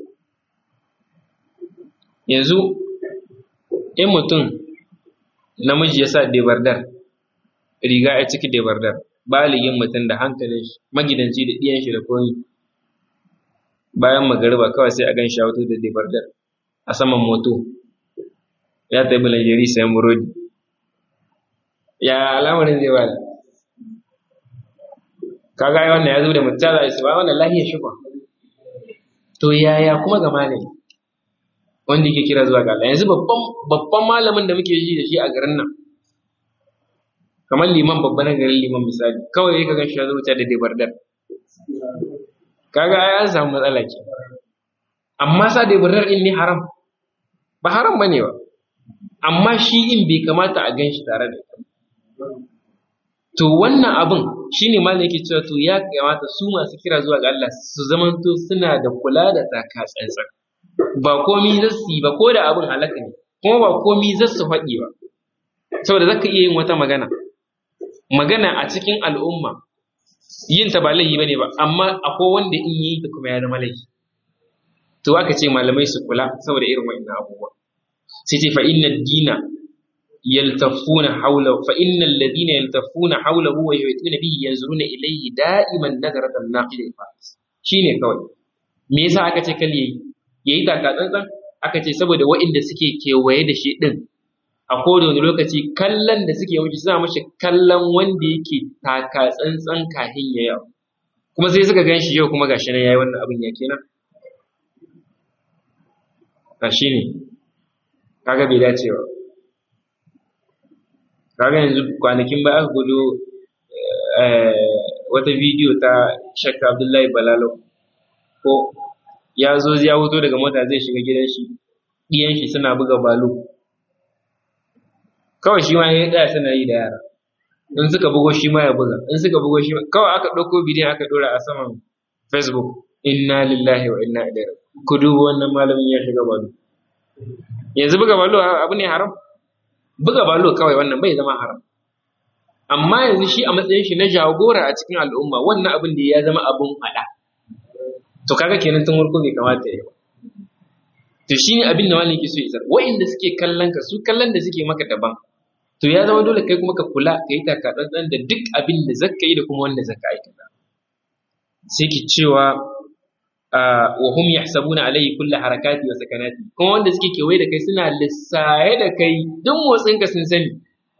yanzu in mutum namiji ya sa debardar riga ya ciki debardar baligin mutum da hankalin shi magidanci da ɗiyan shi da komi bayan magariba kawai sai a gan shi da debardar a saman moto ya tafi Najeri sayan burodi ya al'amarin zai bada kaga ai wannan ya zo da mutum za su ba wannan lahiyar shi ba to yaya kuma ga malami wanda yake kira zuwa ga Allah yanzu babban babban malamin da muke ji da shi a garin nan kamar liman babban na garin liman misali kawai yake ga shi ya zo da debardar kaga ai an samu matsala ke amma sa debardar din ne haram ba haram bane ba amma shi in bai kamata a ganshi tare da ita to wannan abin shine malam yake cewa to ya kamata su masu kira zuwa ga Allah su zamanto suna da kula da taka tsantsan ba komi za su yi ba ko da abin halaka ne kuma ba komi za su faɗi ba saboda zaka iya yin wata magana magana a cikin al'umma yin ta ba laifi bane ba amma akwai wanda in yi ta kuma ya zama laifi to aka ce malamai su kula saboda irin wa'annan abubuwa sai ce fa inna dina yaltafuna hawla fa inna alladhina yaltafuna hawlahu wa yu'tuna bihi yanzuruna ilayhi da'iman nazaratan naqil ifas shine kawai me yasa aka ce kal yayi yayi taka tsantsan aka ce saboda wa'inda suke kewaye da shi din a koda wani lokaci kallon da suke wuce suna mashi kallon wanda yake taka tsantsan kahin ya yau kuma sai suka gan shi yau kuma gashi nan yayi wannan abin ya kenan a shi ne kaga bai dace ba kaga yanzu kwanakin ba aka gudu wata bidiyo ta shakka abdullahi balalo ko ya zo ya wuto daga mota zai shiga gidan shi ɗiyan shi suna buga balo kawai shi ma ya tsaya suna yi da yara in suka bugo shi ma ya buga in suka bugo shi ma kawai aka ɗauko bidiyon aka ɗora a saman facebook inna lillahi wa inna ilaihi ku duba wannan malamin ya shiga balo yanzu buga balo abu ne haram buga balo kawai wannan bai zama haram amma yanzu shi a matsayin shi na jagora a cikin al'umma wannan abin da ya zama abin faɗa to kaga kenan tun farko bai kamata ya yi to shi ne abin da malam yake so ya isar wa'inda suke kallon ka su kallon da suke maka daban to ya zama dole kai kuma ka kula ka yi taka tsantsan da duk abin da zaka yi da kuma wanda zaka aikata sai ki cewa wa hum yahsabuna alayhi kulli harakati wa sakanati kuma wanda suke kewaye da kai suna lissaye da kai duk motsin ka sun sani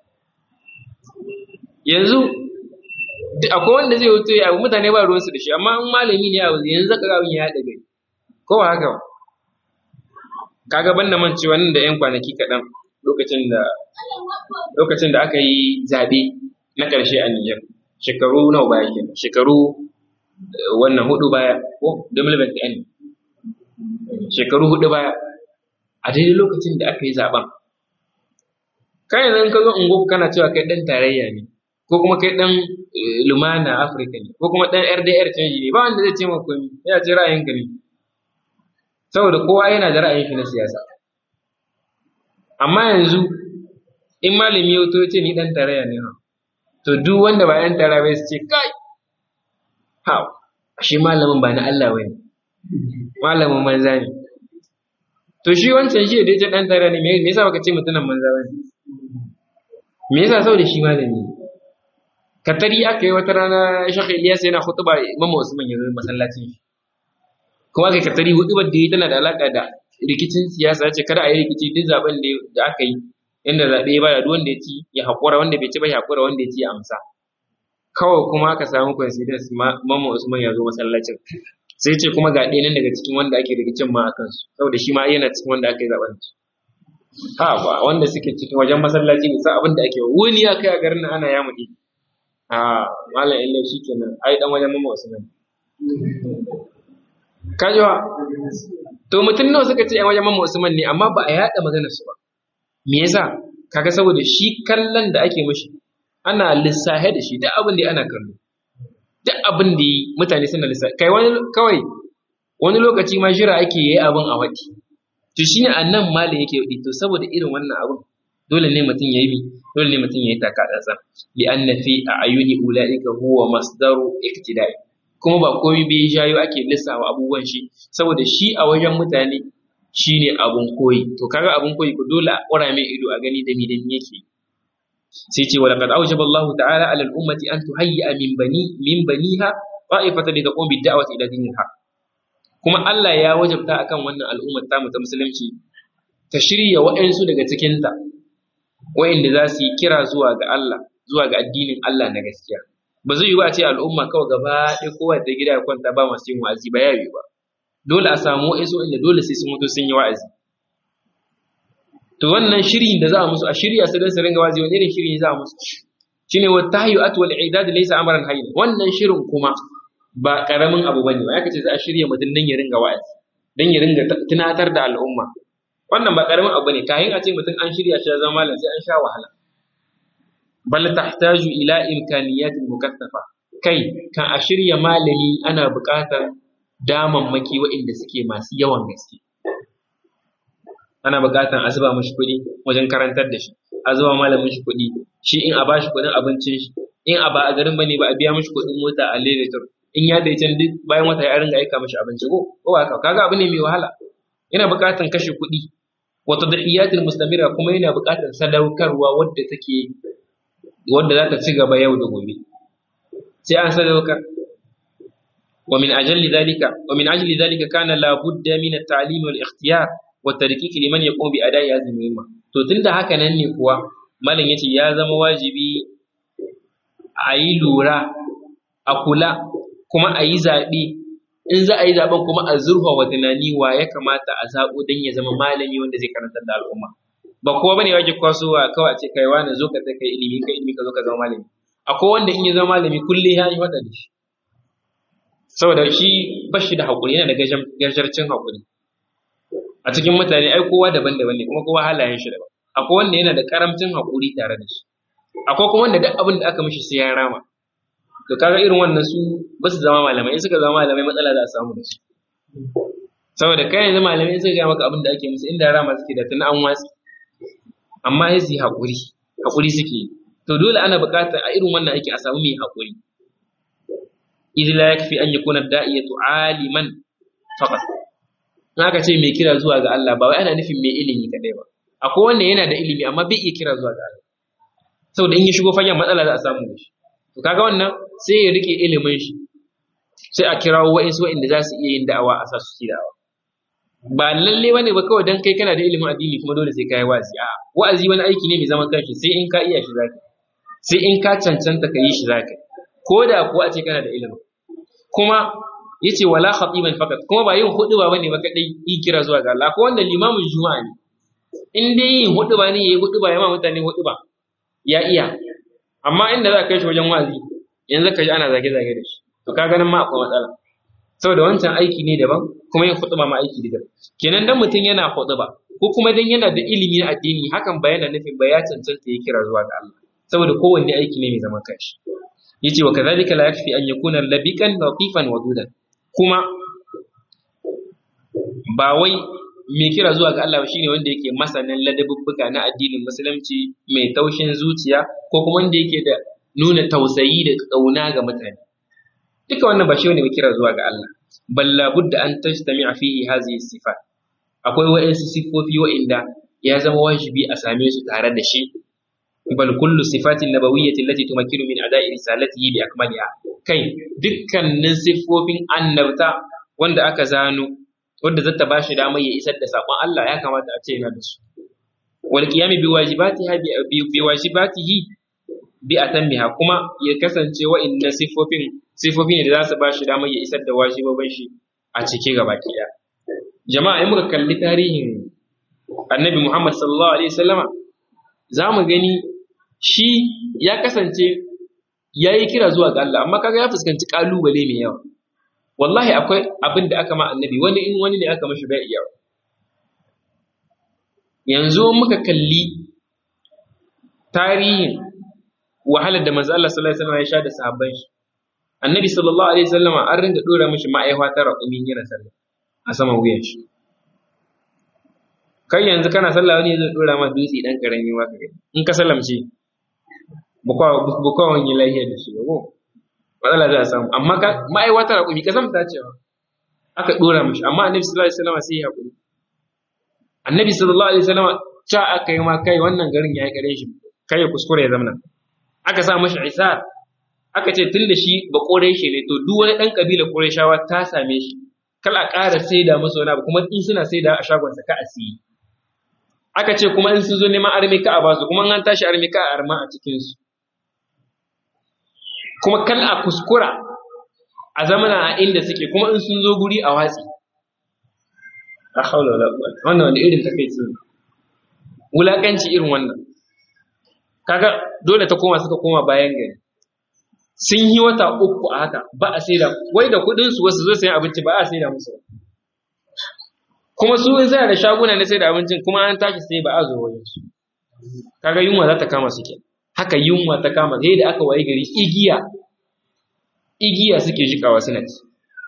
yanzu akwai wanda zai wuce ya mutane ba ruwansu da shi amma in malami ne a yanzu zaka ga abin ya haɗa gari ko ba haka ba kaga banda man cewa nan da yan kwanaki kaɗan lokacin da lokacin da aka yi zaɓe na ƙarshe a Nijar shekaru nawa baya kenan shekaru wannan hudu baya ko 2021 shekaru hudu baya a daidai lokacin da aka yi zaben kai yanzu ka zo ungo kana cewa kai dan tarayya ne ko kuma kai dan lumana afirka ne ko kuma dan rdr canji ne ba wanda zai ce maka komai ya ce ra'ayinka ne saboda kowa yana da ra'ayin shi na siyasa amma yanzu in malami ya wuto ce ni dan tarayya ne to duk wanda ba yan tarayya bai su ce kai ha shi malamin ba na Allah bane malamin manza ne to shi wancan shi da ya dan tare ne me yasa baka ce mutumin manza bane me yasa saboda shi malami ne katari aka yi wata rana shakka Ilyas yana khutba Imam Usman ya zo masallacin shi kuma aka katari hutubar da yi tana da alaka da rikicin siyasa ya ce kada a yi rikici duk zaben da aka yi inda zaɓe ya bada duk wanda ya ci ya haƙura wanda bai ci ba ya haƙura wanda ya ci ya amsa kawai kuma aka samu coincidence Imam Usman ya zo masallacin sai ce kuma ga ɗaya nan daga cikin wanda ake rikicin ma a kansu saboda shi ma yana cikin wanda aka yi zaben su ha ba wanda suke cikin wajen masallaci ne sa abin da ake wuni ya kai a garin nan ana yamu ne a malam illa shi kenan ai dan wajen mama usman kajiwa to mutum nawa suka ce yan wajen mama usman ne amma ba a yada maganar su ba me yasa kaga saboda shi kallon da ake mishi ana lissahe da shi duk abin da ana kallo duk abin da yi mutane suna lissahe kai wani kawai wani lokaci ma jira ake yi abin a wati to shine annan malam yake yi to saboda irin wannan abin dole ne mutum ya yi dole ne mutum ya yi taka tsantsan li anna fi ayuni ulaika huwa masdaru iktidai kuma ba komai bai jayo ake lissawa abubuwan shi saboda shi a wajen mutane shine abun koyi to kaga abun koyi ko dole a ƙura mai ido a gani da mi da mi yake sai ce walaqad awjaba Allah ta'ala 'ala al-ummati an tuhayya min bani min baniha qa'ifatan li taqum bid-da'wati ila dinil haqq kuma Allah ya wajabta akan wannan al'ummar ta ta musulunci ta shirya wa'ansu daga cikinta wa'inda za su yi kira zuwa ga Allah zuwa ga addinin Allah na gaskiya ba zai yi ba a ce al'umma kawai gaba ɗaya kowa da gida ya kwanta ba masu yin wa'azi ba ya yi ba dole a samu wa'insu inda dole sai sun mutu sun yi wa'azi to wannan shirin da za a musu a shirya su don su ringa wa'azi wani irin shiri za a musu shine wa tahyu atwal i'dad laysa amran hayyin wannan shirin kuma ba karamin abu bane ba ya kace za a shirya mutum dan ya ringa wa'azi dan ya ringa tunatar da al'umma wannan ba karamin abu ne kayan a ce mutum an shirya shi ya zama malam sai an sha wahala bal tahtaju ila imkaniyatin mukaffafa kai kan a shirya malami ana buƙatar damammaki waɗanda suke masu yawan gaske ana buƙatar a zuba mashi kuɗi wajen karantar da shi a zuba malamin shi kuɗi shi in a bashi kuɗin abincin shi in a ba a garin bane ba a biya mashi kuɗin mota a lalatar in ya da can duk bayan wata ya ringa aika mashi abinci ko ko haka kaga abu ne mai wahala yana buƙatar kashe kuɗi wata dahiyatul mustamira kuma yana buƙatar sadaukarwa wadda take wadda za ta ci gaba yau da gobe sai an sadaukar wa min ajalli dhalika wa min ajli dhalika kana la budda min at-ta'lim wal ikhtiyar wa tadqiq liman yaqum bi ada'i hadhihi muhimma to tunda haka nan ne kuwa malam yace ya zama wajibi a yi lura a kula kuma a yi zaɓe in za a yi zaɓen kuma a zurfa wa tunani wa ya kamata a zaɓo don ya zama malami wanda zai karantar da al'umma ba kowa bane wake kwasowa kawai a ce kai wani zo ka ta kai ilimi kai ilimi ka zo ka zama malami akwai wanda in ya zama malami kullum ya yi waɗa da shi saboda shi ba shi da haƙuri yana da gajarcin haƙuri a cikin mutane ai kowa daban-daban ne kuma kowa halayen shi daban akwai wanda yana da karamcin haƙuri tare da shi akwai kuma wanda duk abin da aka mishi sai ya rama to kaga irin wannan su ba su zama malamai in suka zama malamai matsala za a samu da su saboda kai yanzu malamai in suka gaya maka abin da ake musu inda rama suke da tun an watsi amma ya su yi haƙuri haƙuri suke yi to dole ana buƙatar a irin wannan aiki a samu mai haƙuri idh la yakfi an yakuna da'iyatu aliman faqat in aka ce mai kira zuwa ga Allah ba wai ana nufin mai ilimi kadai ba akwai wanda yana da ilimi amma bai iya kira zuwa ga Allah saboda in ya shigo fagen matsala za a samu da shi to kaga wannan sai ya rike ilimin shi sai a kirawo wa'insu wa'inda za su iya yin da'awa a sa su yi da'awa ba lalle bane ba kawai dan kai kana da ilimin addini kuma dole sai kai wa'azi a wa'azi wani aiki ne mai zaman kanshi sai in ka iya shi zaka sai in ka cancanta ka yi shi zaka ko da kuwa a ce kana da ilimin kuma yace wala khatiban fakat kuma ba yin huduba bane ba kadai yi kira zuwa ga Allah ko wanda limamin juma'a ne in dai yin huduba ne yayi huduba ya ma mutane huduba ya iya amma inda za ka kai shi wajen wa'azi yanzu ka ji ana zage zage da shi to ka ganin ma akwai matsala saboda wancan aiki ne daban kuma yin hutuba ma aiki ne daban kenan dan mutum yana hutuba ko kuma dan yana da ilimi na addini hakan ba yana nufin ba ya cancanta ya kira zuwa ga Allah saboda kowanne aiki ne mai zaman kanshi yace wa kadhalika la yakfi an yakuna labiqan latifan wadudan kuma ba wai mai kira zuwa ga Allah shine wanda yake masanin ladabubbuka na addinin musulunci mai taushin zuciya ko kuma wanda yake da nuna tausayi da kauna ga mutane duka wannan ba shi ne kira zuwa ga Allah balla budda an tajtami'a fihi hadhihi sifat akwai wa'ansu sifofi wa'inda ya zama wajibi a same su tare da shi bal kullu sifatin nabawiyyati allati tumakkiru min ada'i risalatihi bi akmaliha kai dukkanin sifofin annabta wanda aka zano wanda zata bashi damar ya isar da sakon Allah ya kamata a ce yana da su wal qiyami bi wajibatiha bi wajibatihi bi atammiha kuma ya kasance wa'inda sifofin sifofi ne da za su bashi damar ya isar da wajibobin shi a cike gaba ɗaya jama'a in muka kalli tarihin annabi Muhammad sallallahu alaihi wasallama za mu gani shi ya kasance ya yi kira zuwa ga Allah amma kaga ya fuskanci kalubale mai yawa wallahi akwai abin da aka ma annabi wani in wani ne aka mashi bai iya yanzu muka kalli tarihin wahalar da manzo Allah sallallahu alaihi wasallam ya sha da sahabban shi annabi sallallahu alaihi wasallam an ringa dora mishi ma'aiwa ta raƙumin yana sallah a saman wuyan shi kai yanzu kana sallah wani zai dora ma dutse dan karami ma kai in ka sallamce bukwa wani lahiya da shi ko matsala za a samu amma ka ma'aiwatar hakuri ka zamta cewa aka dora mishi amma annabi sallallahu alaihi wasallam sai ya hakuri annabi sallallahu alaihi wasallam cha aka yi ma kai wannan garin ya yi kare shi kai ya kuskure ya zamana aka sa mashi isar aka ce tun da shi ba kore shi ne to duk wani dan kabila shawa ta same shi kala ƙara saida masa wani abu kuma in suna saida a shagonsa ka a siyi aka ce kuma in sun zo neman armi ka a basu kuma an tashi armi ka a arma a cikinsu kuma kal a kuskura a zamana a inda suke kuma in sun zo guri a watsi a haula wala quwwata wannan wani irin takeici wulakanci irin wannan kaga dole ta koma suka koma bayan gari sun yi wata uku a haka ba a saida wai da kudin su wasu zo sayan abinci ba a saida musu kuma su in suna da shaguna na saida abincin kuma an tashi sai ba a zo wajen su kaga yunwa za ta kama su ke haka yunwa ta kama sai da aka waye gari igiya igiya suke jikawa suna ci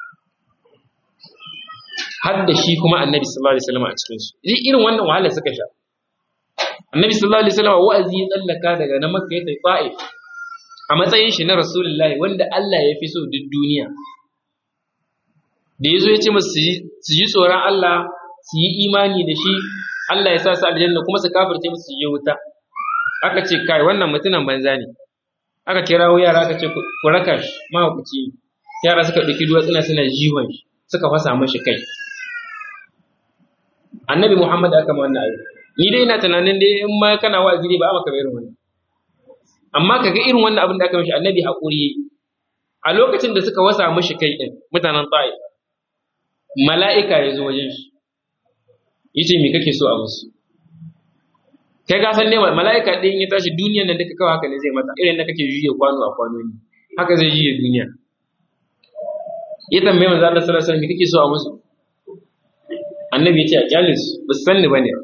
har da shi kuma annabi sallallahu alaihi wasallam a cikin su irin wannan wahala suka sha annabi sallallahu alaihi wasallam wa'azi ya tsallaka daga na makka ya tafi ta'if a matsayin shi na rasulullahi wanda Allah ya fi so duk duniya da yazo ya ce musu su ji tsoron Allah su yi imani da shi Allah ya sa su aljanna kuma su kafirce musu su je wuta aka ce kai wannan mutumin banza ne aka kirawo yara aka ce ku raka shi mahaukaci yara suka ɗauki duwatsuna suna jihon shi suka fasa mashi kai annabi muhammad aka ma wannan abu ni dai ina tunanin dai in ma kana wa'azi ne ba a maka irin wannan amma kaga irin wannan abin da aka mishi annabi haƙuri a lokacin da suka wasa mashi kai din mutanen ta'if mala'ika ya zo wajen shi yace me kake so a musu kai ka san ne mala'ika din ya tashi duniyar nan duka kawai haka ne zai mata irin da kake juye kwano a kwano ne haka zai juye duniya ya tambaye manzo Allah sallallahu alaihi wasallam me kake so a musu annabi ya ce a kyale su ba su sanni bane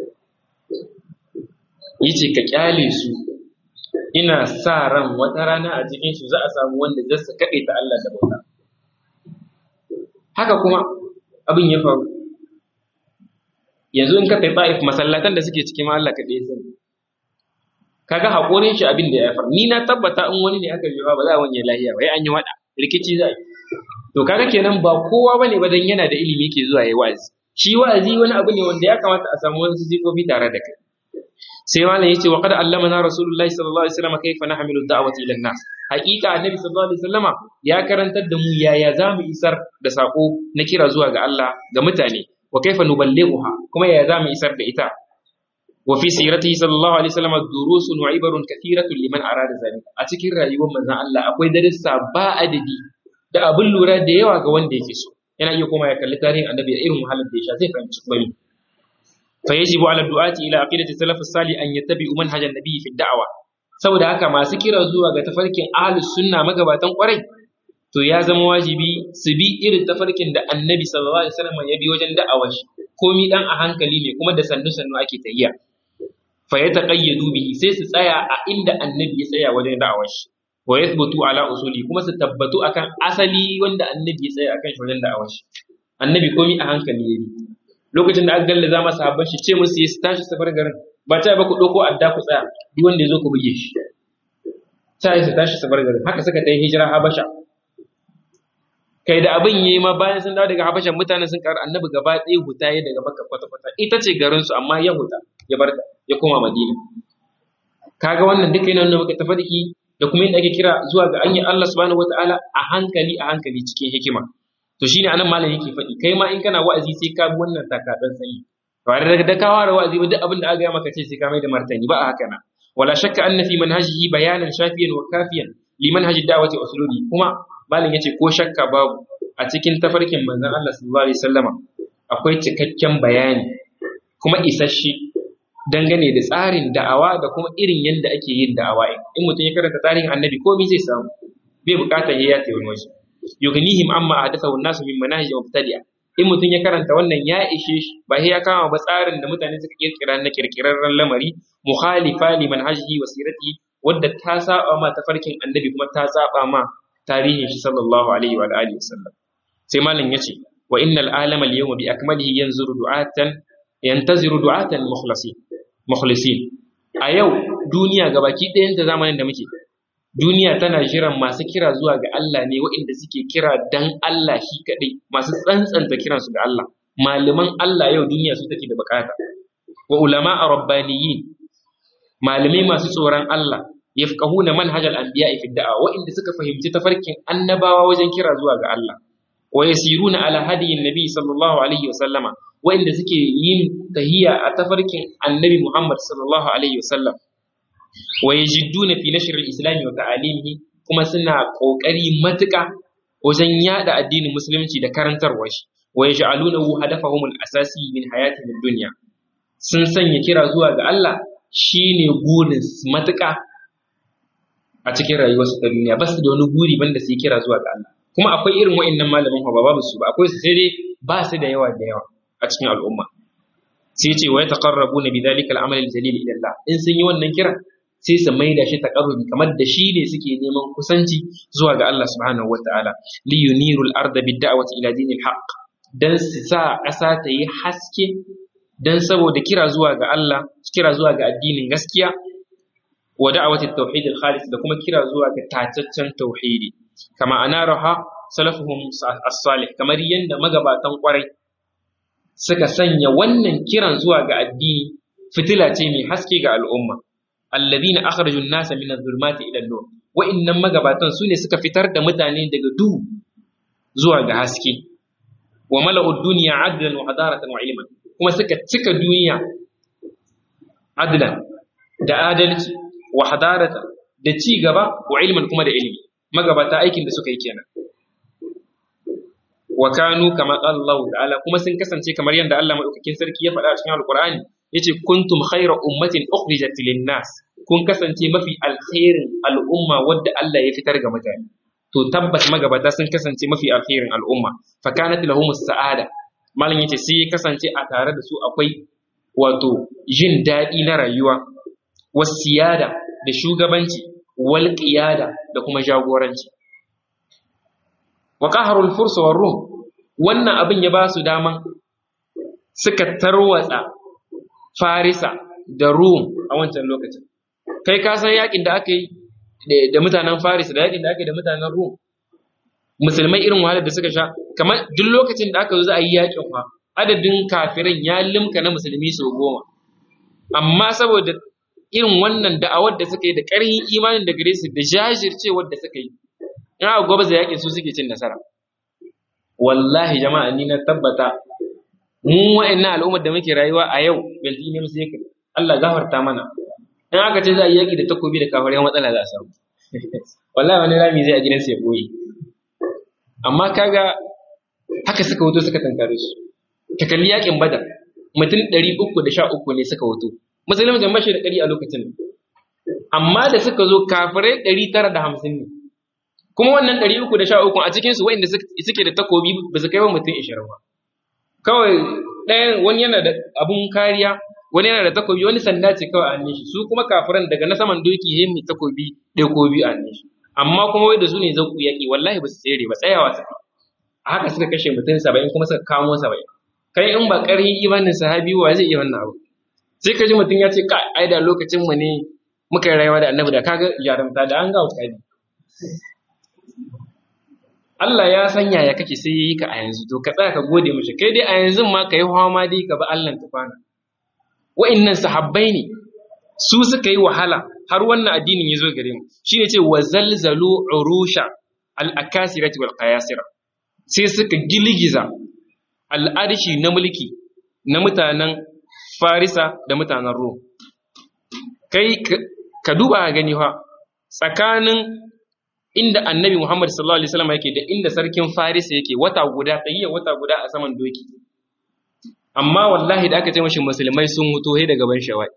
yace ka kyale su ina sa ran wata rana a cikin su za a samu wanda zai su kaɗe ta Allah da bauta haka kuma abin ya faru yanzu in ka kai ta'if masallatan da suke cikin Allah ka ɗaya sani kaga haƙorin shi abin da ya faru ni na tabbata in wani ne aka yi ba za a wanye lahiya ba an yi wada rikici za to kaga kenan ba kowa bane ba dan yana da ilimi yake zuwa yayi wa'azi shi wa'azi wani abu ne wanda ya kamata a samu wasu sifofi tare da kai sai malam yace wa qad allamana rasulullahi sallallahu alaihi wasallam kayfa nahmilu da'wati ila nas haqiqa annabi sallallahu alaihi wasallam ya karantar da mu yaya zamu isar da sako na kira zuwa ga Allah ga mutane wa kaifa nuballighuha kuma yaya zamu isar da ita wa fi siratihi sallallahu alaihi wasallam durusun wa ibarun kathiratun liman arada zalika a cikin rayuwar manzon Allah akwai darussa ba adadi da abin lura da yawa ga wanda yake so yana iya koma ya kalli tarihin annabi da irin wahalar da ya sha zai fahimci kuma fa yajibu ala du'ati ila aqidati salaf as-salih an yattabi'u manhaj an-nabi fi da'wa saboda haka masu kira zuwa ga tafarkin ahlus sunna magabatan kwarai to ya zama wajibi su bi irin tafarkin da annabi sallallahu alaihi wasallam ya bi wajen da'awar shi komi dan a hankali ne kuma da sannu sannu ake tahiya fa yataqayyadu bihi sai su tsaya a inda annabi ya tsaya wajen da'awar shi wa yathbutu ala usuli kuma su tabbatu akan asali wanda annabi ya tsaya akan shi wajen da'awar shi annabi komi a hankali ya bi lokacin da aka gallaza masa habban shi ce musu su tashi su bar garin ba ta ba ku ɗauko adda ku tsaya duk wanda ya zo ku buge shi ta yi su tashi su bar garin haka suka ta yi hijira habasha kai da abin yayi ma bayan sun dawo daga habashan mutanen sun karu annabi gaba ɗaya huta ya daga makka kwata kwata ita ce garin su amma ya huta ya bar ta ya koma madina kaga wannan duka yana nuna maka tafarki da kuma yadda ake kira zuwa ga anyi Allah subhanahu wataala a hankali a hankali cikin hikima to shine anan malam yake faɗi kai ma in kana wa'azi sai ka bi wannan takadan sanyi ba da da kawo da wa'azi ba duk abin da aka yi maka ce sai ka mai da martani ba a haka na wala shakka anna fi manhajihi bayanan shafiyan wa kafiyan li manhaji da'wati usulubi kuma malam yace ko shakka babu a cikin tafarkin manzon Allah sallallahu alaihi wasallama akwai cikakken bayani kuma isasshe dangane da tsarin da'awa da kuma irin yadda ake yin da'awa in mutum ya karanta tarihin annabi komai zai samu bai bukatar ya yace wani waje yughnihim amma ahdathahu an-nasu min manahij mubtadi'a in mutum ya karanta wannan ya ishe shi ba sai ya kama ba tsarin da mutane suka kirkira na kirkirarren lamari mukhalifa li manhajihi wa siratihi wadda ta saba ma tafarkin annabi kuma ta saba ma tarihin shi sallallahu alaihi wa alihi wasallam sai malam yace wa innal alama al-yawma bi akmalihi yanzuru du'atan yantaziru du'atan mukhlasin mukhlisin a yau duniya gabaki ɗayan ta zamanin da muke duniya tana jiran masu kira zuwa ga Allah ne waɗanda suke kira dan Allah shi kaɗai masu tsantsanta kiransu ga Allah malaman Allah yau duniya su take da bukata wa ulama a rabbaniyin malamai masu tsoron Allah yafqahuna manhajal anbiya'i fi da'a waɗanda suka fahimci tafarkin annabawa wajen kira zuwa ga Allah wa yasiruna ala hadiyin nabi sallallahu alaihi wa sallama waɗanda suke yin tahiya a tafarkin annabi Muhammad sallallahu alaihi wa sallam wa yajidduna fi nashr al-islam wa ta'alimihi kuma suna kokari matuƙa wajen yada addinin musulunci da karantarwa shi wa yaj'alunahu hadafahum al-asasi min hayatihim ad-dunya sun sanya kira zuwa ga Allah shine burin matuƙa a cikin rayuwarsu ta duniya ba su da wani guri banda su yi kira zuwa ga Allah kuma akwai irin wa'annan malaman ba babu su ba akwai su sai dai ba su da yawa da yawa a cikin al'umma sai ce wa yataqarrabuna bidhalika al-amal al-jalil ila Allah in sun yi wannan kira sai su maida shi taqarrubi kamar da shi ne suke neman kusanci zuwa ga Allah subhanahu wataala li yuniru al-arda bid-da'wati ila dinil haqq dan su sa ƙasa ta yi haske dan saboda kira zuwa ga Allah kira zuwa ga addinin gaskiya wa da'wati at-tauhid al-khalis da kuma kira zuwa ga tataccen tauhidi kama anaraha salafuhum as-salih kamar yanda magabatan kwarai suka sanya wannan kiran zuwa ga addini fitila ce mai haske ga al'umma alladhina akhrajun nasa min adh-dhulumati ila an-nur wa'innan magabatan sune suka fitar da mutane daga duhu zuwa ga haske wa mala'u ad-dunya 'adlan wa hadaratan wa ilman kuma suka cika duniya adlan da adalci wa hadaratan da ci gaba wa ilman kuma da ilimi magabata aikin da suka yi kenan wa kanu kama qala Allah ta'ala kuma sun kasance kamar yadda Allah madaukakin sarki ya faɗa a cikin Alƙur'ani yace kuntum khayra ummatin ukhrijat lin-nas kun kasance mafi alkhairin al'umma wadda Allah ya fitar ga mutane to tabbas magabata sun kasance mafi alkhairin al'umma fa kanat lahumus sa'ada malam yace sai ya kasance a tare da su akwai wato jin daɗi na rayuwa wasiyada da shugabanci wal qiyada da kuma jagoranci wa qaharul furs war rum wannan abin ya ba su daman suka tarwatsa farisa da rum a wancan lokacin kai ka san yakin da aka yi da mutanen farisa da yakin da aka yi da mutanen rum musulmai irin wahalar da suka sha kamar duk lokacin da aka zo za a yi yakin fa adadin kafirin ya limka na musulmi sau goma amma saboda irin wannan da'awar da suka yi da ƙarfin imanin da gare su da jajircewar da suka yi in aka gwabza yakin su suke cin nasara wallahi jama'a ni na tabbata mu wa'annan al'ummar da muke rayuwa a yau belti ne musu yake Allah gafarta mana in aka ce za a yi yaki da takobi da kafar yan matsala za a samu wallahi wani rami zai a gidansa ya boye amma kaga haka suka wuto suka tankare su ka kalli yakin badar mutum ɗari uku da sha uku ne suka wuto musulmi da mashi da ɗari a lokacin amma da suka zo kafirai ɗari tara da hamsin ne kuma wannan ɗari uku da sha uku a cikinsu wa'inda suke da takobi ba su kai wa mutum ishirin ba kawai ɗayan wani yana da abun kariya wani yana da takobi wani sanda ce kawai a hannun shi su kuma kafiran daga na saman doki ya mai takobi ɗaya ko biyu a hannun shi amma kuma wai da su ne zauku yaƙi wallahi ba su tsere ba tsayawa su a haka suka kashe mutum saba'in kuma suka kamo saba'in kai in ba ƙarfin imanin sahabi wa zai iya wannan abu sai ka ji mutum ya ce ka ai da lokacin mu ne muka yi rayuwa da annabi da kaga jarumta da an ga wuta Allah ya san yaya kake sai yayi ka a yanzu to ka tsaya ka gode mishi kai dai a yanzu ma kai ma dai ka bi Allah tufana wa'annan sahabbai ne su suka yi wahala har wannan addinin ya zo gare mu shine ce wa zalzalu urusha al-akasirati wal qayasira sai suka gilgiza al'arshi na mulki na mutanen Farisa da mutanen Rom kai ka duba gani fa tsakanin inda annabi Muhammad sallallahu alaihi wasallam yake da inda sarkin Farisa yake wata guda tsayiya wata guda a saman doki amma wallahi da aka ce mashi musulmai sun mutu he da gaban shawai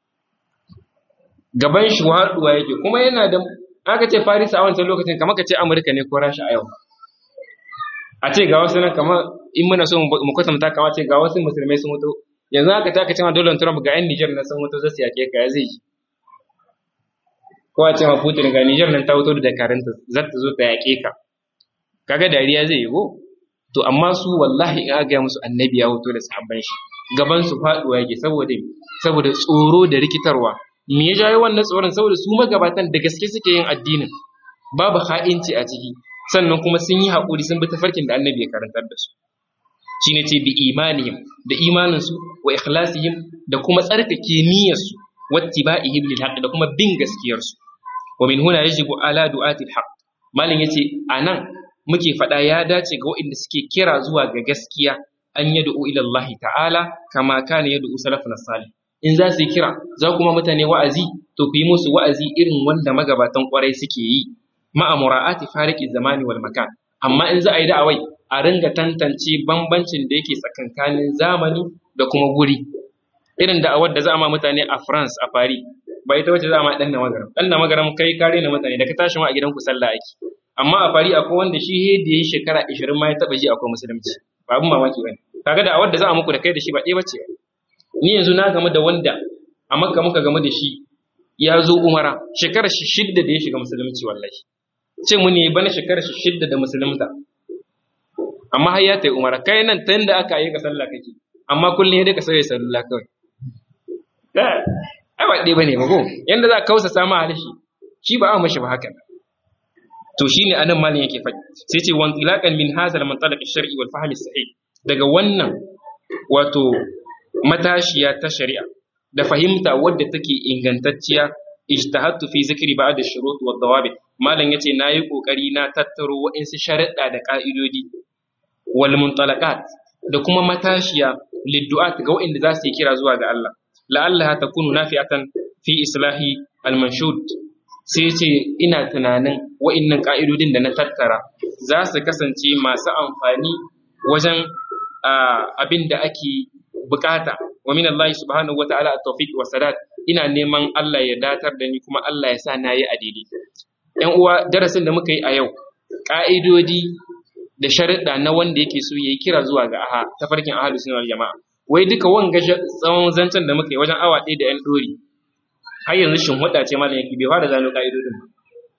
gaban shi haduwa yake kuma yana da aka ce Farisa a wancan lokacin kamar ka ce Amurka ne ko Rasha a yau a ce ga wasu nan kamar in muna so mu kwatanta kamar ce ga wasu musulmai sun mutu yanzu aka ta ka ce ma Donald Trump ga 'yan Niger na sun mutu zai su yake ka zai yi ko a ce ma Putin ga Niger nan ta wuto da dakaranta za ta zo ta yaƙe ka kaga dariya zai yi go to amma su wallahi in aka musu annabi ya wuto da sahabban shi gaban su faduwa yake saboda saboda tsoro da rikitarwa me ya jawo wannan tsoron saboda su magabatan da gaske suke yin addinin babu ha'inci a ciki sannan kuma sun yi haƙuri sun bi tafarkin da annabi ya karantar da su shine ce bi imanihim da imaninsu wa ikhlasihim da kuma tsarkake niyyarsu wattiba'ihim lil haqq da kuma bin gaskiyarsu wa min huna yajibu ala du'ati al haqq malin yace anan muke fada ya dace ga waɗanda suke kira zuwa ga gaskiya an yad'u ila Allah ta'ala kama kana yad'u salafuna salih in za su yi kira za kuma mutane wa'azi to ku yi musu wa'azi irin wanda magabatan kwarai suke yi ma'a mura'ati fariki zamani wal makan amma in za a yi da'awai a ringa tantance bambancin da yake tsakankanin zamani da kuma guri irin da'awar da za a ma mutane a France a Paris ba ita wacce za a ma dan magaram dan magaram kai kare na mutane da ka tashi ma a gidan ku sallah ake amma a Paris akwai wanda shi he da yayi shekara 20 ma ya taba ji akwai musulunci ba abin mamaki bane kaga da'awar da za a muku da kai da shi ba ɗaya bace ni yanzu na gamu da wanda a Makka muka gamu da shi ya zo Umara shekarar shi shidda da ya shiga musulunci wallahi ce mu ne bana shekarar shi shidda da musulunta amma har ya tayi umara kai nan tun da aka yi ka sallah kake amma kullum ya dai ka sauya sallah kawai ai ba ɗaya bane ba ko yanda za ka kausa sama halishi shi ba a mashi ba haka to shine anan malin yake faɗi sai ce wan tilaqan min hazal mantalaq shar'i wal fahmi sahih daga wannan wato matashiya ta shari'a da fahimta wadda take ingantacciya ijtahadtu fi zikri ba'd ash-shurut wa dawabit malam yace nayi kokari na tattaro wa'insu sharuɗa da ka'idodi wal muntalaqat da kuma matashiya liddu'at ga wa'inda za su yi kira zuwa ga Allah la'allaha takunu nafi'atan fi islahi al-manshud sai ce ina tunanin wa'innan ka'idodin da na tattara za su kasance masu amfani wajen abin da ake bukata wa min Allah subhanahu wa ta'ala at-tawfiq wa sadat ina neman Allah ya datar da ni kuma Allah ya sa na yi a daidai ‘yan uwa darasin da muka yi a yau ƙa'idodi da sharuɗa na wanda yake so ya yi kira zuwa ga aha ta farkin ahalu sunan jama'a wai duka wanga tsawon zancen da muka yi wajen awa ɗaya da ‘yan ɗori har yanzu shin huɗa ce malam yake bai fara zano ƙa'idodin ba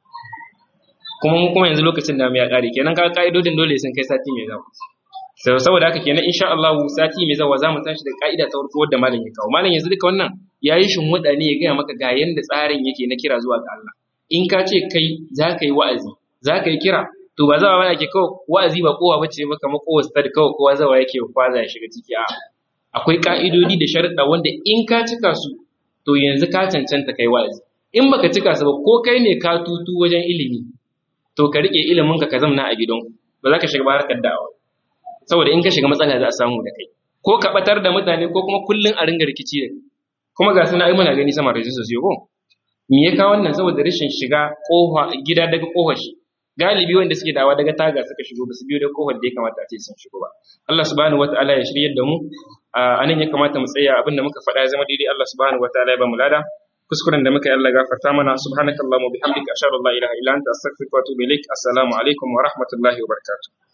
kuma mu kuma yanzu lokacin da mu ya ƙare kenan ka ƙa'idodin dole sun kai sati mai zawa sau saboda haka kenan insha Allah sati mai zawa za mu tashi da ƙa'ida ta farko wadda malam ya kawo malam yanzu duka wannan ya yi shinhuɗa ne ya gaya maka ga yanda tsarin yake na kira zuwa ga Allah in ka ce kai za ka yi wa'azi za ka yi kira to ba zawa bane ke kawai wa'azi ba kowa bace ba kamar kowa stad kawai kowa zawa yake kwaza ya shiga ciki a akwai ka'idodi da sharuɗa wanda in ka cika su to yanzu ka cancanta kai wa'azi in baka cika su ba ko kai ne ka tutu wajen ilimi to ka rike ilimin ka ka zamna a gidan ba za ka shiga ba harkar da'awa saboda in ka shiga matsala za a samu da kai ko ka batar da mutane ko kuma kullun a ringa rikici da kai kuma ga suna ai muna gani sama da jinsu ko me ya kawo wannan saboda rashin shiga kofa gida daga kofar shi galibi wanda suke dawa daga taga suka shigo ba su biyo da kofar da ya kamata a ce sun shigo ba Allah subhanahu wataala ya shiryar da mu a nan ya kamata mu tsaya abin da muka faɗa ya zama daidai Allah subhanahu wataala ya ba mu lada kuskuren da muka yi Allah gafarta mana subhanakallahumma bihamdika ashhadu an la ilaha illa anta astaghfiruka wa atubu ilaik assalamu alaikum wa rahmatullahi wa barakatuh